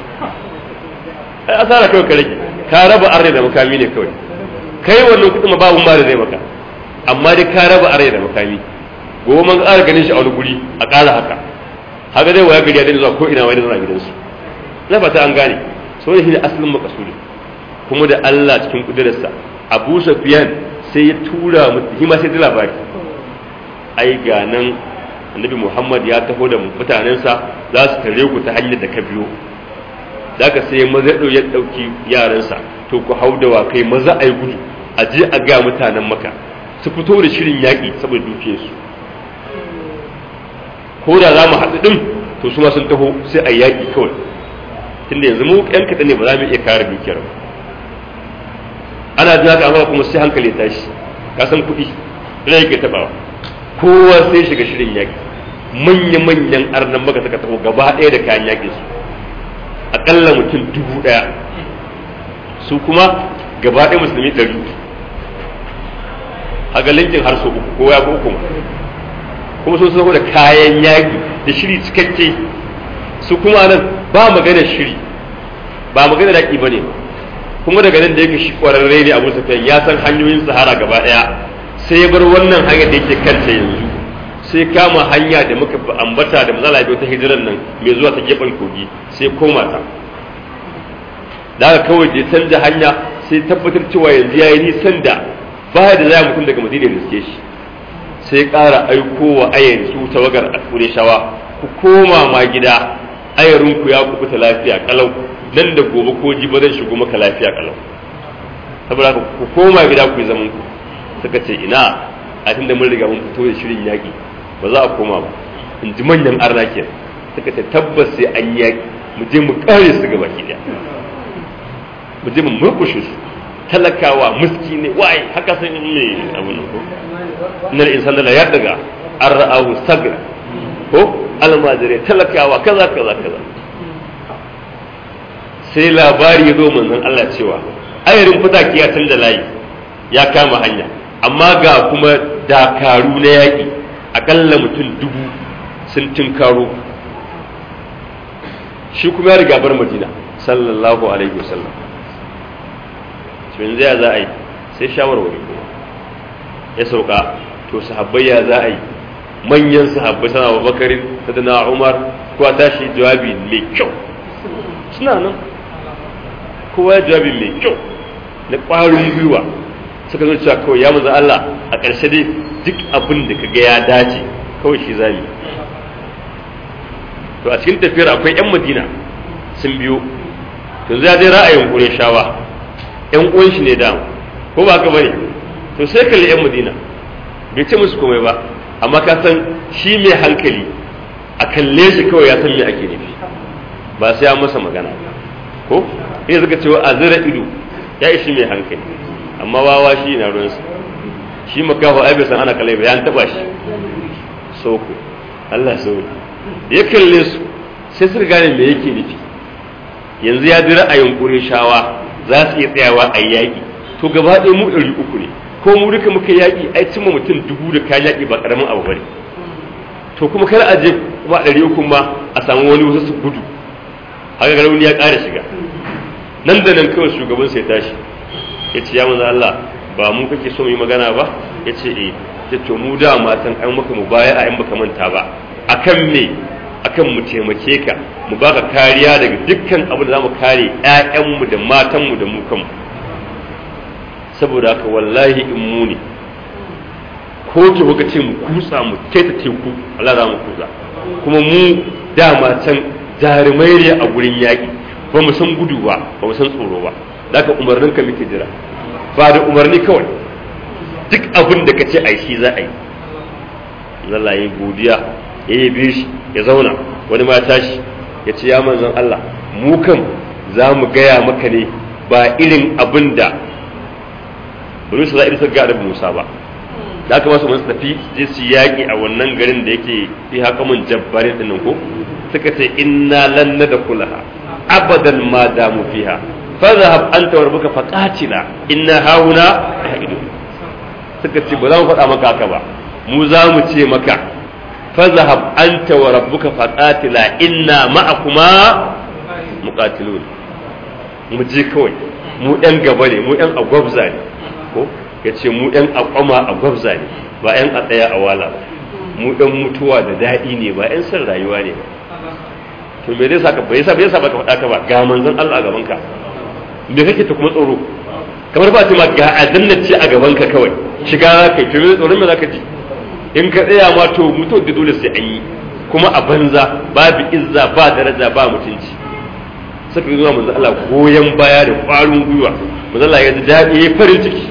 ai asara kawai ka rage ka raba arne da makami ne kawai kai wannan kuɗin ma babu ma da zai maka amma dai ka raba arne da makami gobe man ƙara ganin shi a wani guri a ƙara haka haka dai waya gari ya daina zuwa ko ina wani zuwa gidansu na fata an gane so ne asalin makasudi kuma da Allah cikin kudurarsa Abu Sufyan sai ya tura mutum ma sai da labari ai ga nan annabi muhammad ya taho da mutanensa za su tare ku ta hanyar da ka biyo za ka sai maza ya ɗauki yaransa to ku hau da wakai maza a yi gudu a je a ga mutanen maka su fito da shirin yaƙi saboda dukiyarsu ko da za mu haɗu ɗin to su ma sun taho sai a yaƙi kawai tunda yanzu mu ƴan kaɗan ne ba za mu iya kare dukiyar ba ana jin haka amma kuma sai hankali ya tashi ka san kuɗi rai ke taɓawa kowa sai shiga shirin yaƙi manya-manyan arnan maka suka taho gaba ɗaya da kayan yaƙi su aƙalla mutum dubu ɗaya su kuma gaba ɗaya musulmi ɗari a linkin har so uku kowa ya ko uku kuma sun taho da kayan yaƙi da shiri cikakke su kuma nan ba magana shiri ba magana yaƙi ba ne kuma daga nan da yake shi ƙwararre ne abu safiyan ya san hanyoyin sahara gaba ɗaya sai bar wannan hanyar da yake kanta yanzu sai kama hanya da muka ambata da matsala biyu ta hijiran nan mai zuwa ta gefen kogi sai koma ta da aka kawai da canza hanya sai tabbatar cewa yanzu ya yi nisan da baya da zai mutum daga madina riske shi sai ƙara aiko wa ayar su tawagar a shawa ku koma ma gida ayarinku ya kubuta lafiya kalau nan da gobe ko ji ba zan shigo maka lafiya kalau saboda haka ku koma gida ku yi zaman ku suka ce ina a tunda mun riga mun fito da shirin yaƙi ba za a koma ba in ji manyan arna ke suka ce tabbas sai an yaƙi mu je mu kare su gaba ki mu je mu murkushe su talakawa muski ne waye haka sun ne abu ne ko innal insana la yadaga an ra'ahu sagra ko almajire talakawa kaza kaza kaza sai labari ya zo manzon Allah cewa ayarin fitaki ya canza layi ya kama hanya amma ga kuma dakaru na yaƙi akalla mutum dubu sun tinkaro shi kuma ya riga bar madina sallallahu alaihi wasallam to yanzu ya za a yi sai shawarwari kuma ya sauka to sahabbai ya za a yi manyan sahabbai sana babakarin sadana umar kowa tashi jawabi mai kyau suna nan kowa ya jawabi mai kyau na ƙwarin gwiwa suka zo cewa kawai ya maza Allah a ƙarshe dai duk abin da kaga ya dace kawai shi zami to a cikin tafiyar akwai 'yan madina sun biyo to zai dai ra'ayin kure shawa 'yan uwan shi ne dama ko ba ka bane to sai kalli 'yan madina bai ce musu komai ba amma ka san shi mai hankali a kalle shi kawai ya san me ake nufi ba sai ya masa magana ko sai suka cewa a zira ido ya ishi mai hankali amma wawa shi na ruwansa shi makafa ai bai san ana kalai ba ya taba shi soko Allah so ya kalle su sai su gane me yake nufi yanzu ya ji ra'ayin shawa za su iya tsayawa a yaƙi to gaba ɗaya mu ɗari uku ne ko mu duka muka yaƙi ai cimma mutum dubu da kayan yaƙi ba ƙaramin abu bane to kuma kar a je kuma ɗari uku ma a samu wani wasu su gudu haka ga rauni ya ƙara shiga nan da nan kawai shugaban sai tashi ya ce ya manzo Allah ba mu kake so mu yi magana ba ya ce eh ya to mu da matan an maka mu baya a yan baka manta ba akan me akan mu taimake ka mu baka kariya daga dukkan abu da zamu kare ƴaƴanmu da matanmu da mu kanmu saboda haka wallahi in mu ne ko ki kuka ce mu kutsa mu keta teku Allah za mu kutsa kuma mu dama can jarumai ne a gurin yaƙi ba mu san gudu ba ba mu san tsoro ba daga umarnin ka muke jira ba da umarni kawai duk abin da ka ce ai shi za a yi Allah ya godiya ya yi bi shi ya zauna wani ma tashi ya ce ya manzon Allah mu kan za mu gaya maka ne ba irin abin da bari su za'ir suka ga Musa ba da aka masu masu tafi je su yaƙi a wannan garin da yake fi haka mun jabbarin ɗin ko suka ce inna lan da kulaha abadan ma damu fiha fadhhab anta wa rabbuka faqatila inna hauna qa'idu suka ce ba za mu faɗa maka haka ba mu za mu ce maka fadhhab anta wa rabbuka faqatila inna ma'akuma muqatilun mu je kawai mu ɗan gaba ne mu ɗan agwabza ne ko ya ce mu ɗan akwama a gwabza ne ba ɗan a tsaya a wala ba mu ɗan mutuwa da daɗi ne ba ɗan son rayuwa ne ba to me zai saka bai sa bai sa baka faɗa ka ba ga manzon Allah a gaban ka me kake ta kuma tsoro kamar ba ta ma ga adanna ce a gaban ka kawai shiga kai to me tsoron me zaka ji in ka tsaya ma to mutu da dole sai an yi kuma a banza babu izza ba daraja ba mutunci suka yi zuwa manzon Allah goyon baya da ƙwarin gwiwa manzon Allah ya ji daɗi ya farin ciki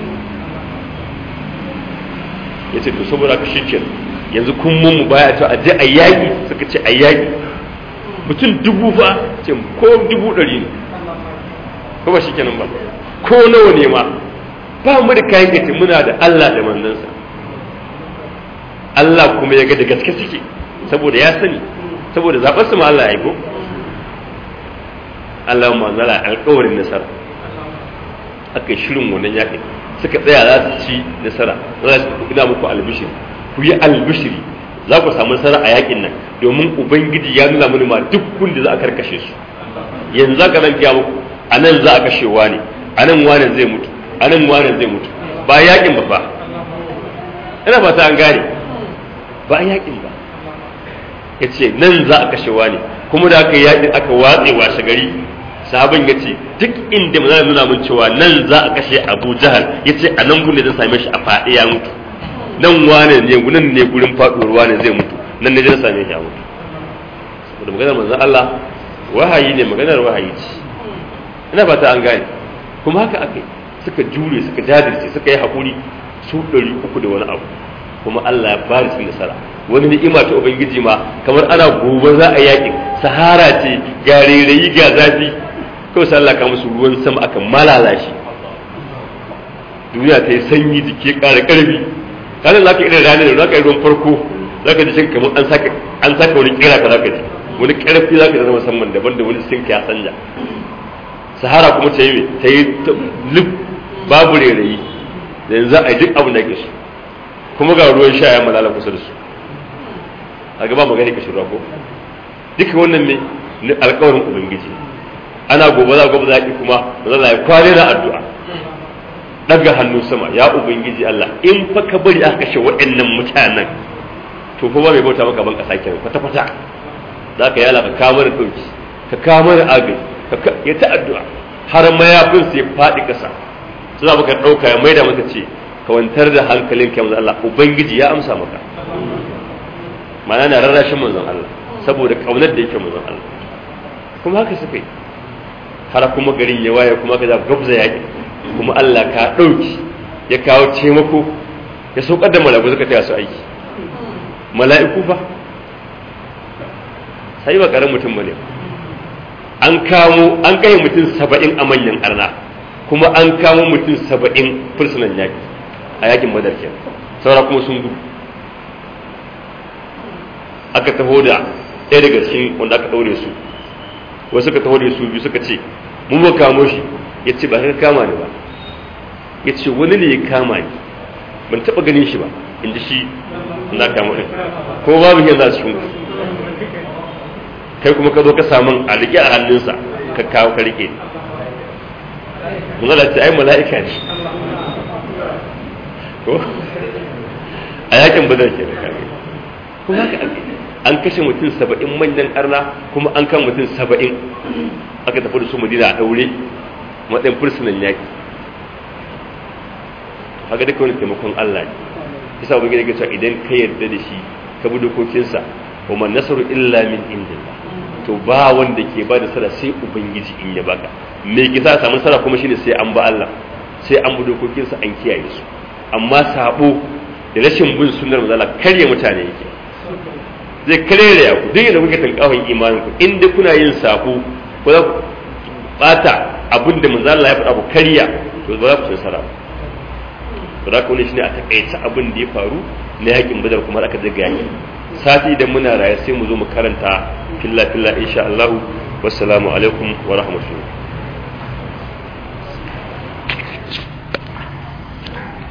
ya ce to saboda ka shi yanzu kun mun mu baya to a je a yaƙi suka ce a yaƙi mutum dubu fa ce ko dubu ɗari ne ko ba shi kenan ba ko nawa ne ma ba mu da kayan gaci muna da Allah da manzansa Allah kuma ya ga da gaske suke saboda ya sani saboda zaɓar su ma Allah ya yi ko Allah ma zala alƙawarin nasara aka yi shirin wannan yaƙin suka tsaya za su ci nasara za su ina muku albishiri ku yi albishiri za ku samu nasara a yakin nan domin ubangiji ya nuna mini ma duk da za a karkashe su yanzu za ka nan gaya muku a nan za a kashe wani a nan wani zai mutu a nan wani zai mutu ba yakin ba ba ina ba ta an gane ba a yakin ba ya ce nan za a kashe wani kuma da aka yakin aka watse washe gari sahabin ya ce duk inda zai nuna mun cewa nan za a kashe abu jahal ya ce a nan gudun zai same shi a faɗi ya mutu nan wane ne nan ne gurin faɗuwar wane zai mutu nan ne zai same shi a mutu saboda maganar manzon Allah wahayi ne maganar wahayi ce ina ba ta an gane kuma haka aka suka jure suka jajirce suka yi haƙuri su ɗari uku da wani abu kuma Allah ya bari su nasara wani ni'ima ta ubangiji ma kamar ana gobe za a yakin sahara ce ga rairayi ga zafi kawai sai Allah ka musu ruwan sama aka malala shi duniya ta yi sanyi jiki ƙara ƙarfi kanin za ka irin ranar da za ka yi ruwan farko za ka ji shi kamar an saka an saka wani kira ka za ka ji wani ƙarfi za ka ji na musamman daban da wani sinka ya sanja sahara kuma ta yi ta yi lif babu rairayi da yanzu a yi duk abin da ke su kuma ga ruwan sha ya malala kusa da su a gaba magani ka shirya ko duka wannan ne alkawarin ubangiji ana gobe za gobe za ki kuma ba za ya kware na addu'a daga hannu sama ya ubangiji Allah in fa ka bari aka kashe waɗannan mutanen to fa ba mai bauta maka ban kasa kenan kwata kwata za ka yala ka kamar dauki ka kamar agaji ka ya ta addu'a har mayafin sai faɗi ƙasa su za ka ɗauka ya maida maka ce ka wantar da hankalin kai Allah ubangiji ya amsa maka ma'ana na rarrashin manzon Allah saboda kaunar da yake manzon Allah kuma haka suka yi har kuma garin ya waye kuma ka za gabza yaƙi kuma Allah ka ɗauki ya kawo taimako ya saukar da mala'iku suka taya su aiki mala'iku fa sai ba ƙarar mutum bane an kamo an kai mutum saba'in a manyan arna kuma an kamo mutum saba'in fursunan yaƙi a yakin badar kenan saura kuma sun gudu aka taho da ɗaya daga cikin wanda aka ɗaure su wasu suka taho da su biyu suka ce mun ba kamo shi ya ce ba ka kama ni ba ya ce wani ne ya kama ni ban taɓa ganin shi ba in ji shi na kama ɗin ko babu yanzu a cikin kai kuma ka zo ka samun a riƙe a hannunsa ka kawo ka riƙe mun zala ce ai mala'ika ne ko a yakin badar ke da kuma haka an kashe mutum saba'in manyan arna kuma an kan mutum saba'in aka tafi da su madina a ɗaure matsayin fursunan yaƙi haka duka wani taimakon Allah ne isa wa gida cewa idan ka yarda da shi ka bi dokokinsa wa man nasaru illa min indillah to ba wanda ke ba da sara sai ubangiji in ya baka me ke sa samu sara kuma shine sai an ba Allah sai an bi dokokinsa an kiyaye su amma sabo da rashin bin sunnar manzala karya mutane yake zai karere ya ku duk yadda kuke tankawon imanin ku inda kuna yin sabo ko za ku bata abin da manzala ya faɗa ku karya to ba za ku nasara ba za ku wani shine a takaice abin da ya faru na yakin badar kuma aka daga yaki sati idan muna raye sai mu zo mu karanta filla filla insha Allah wassalamu alaikum wa rahmatullahi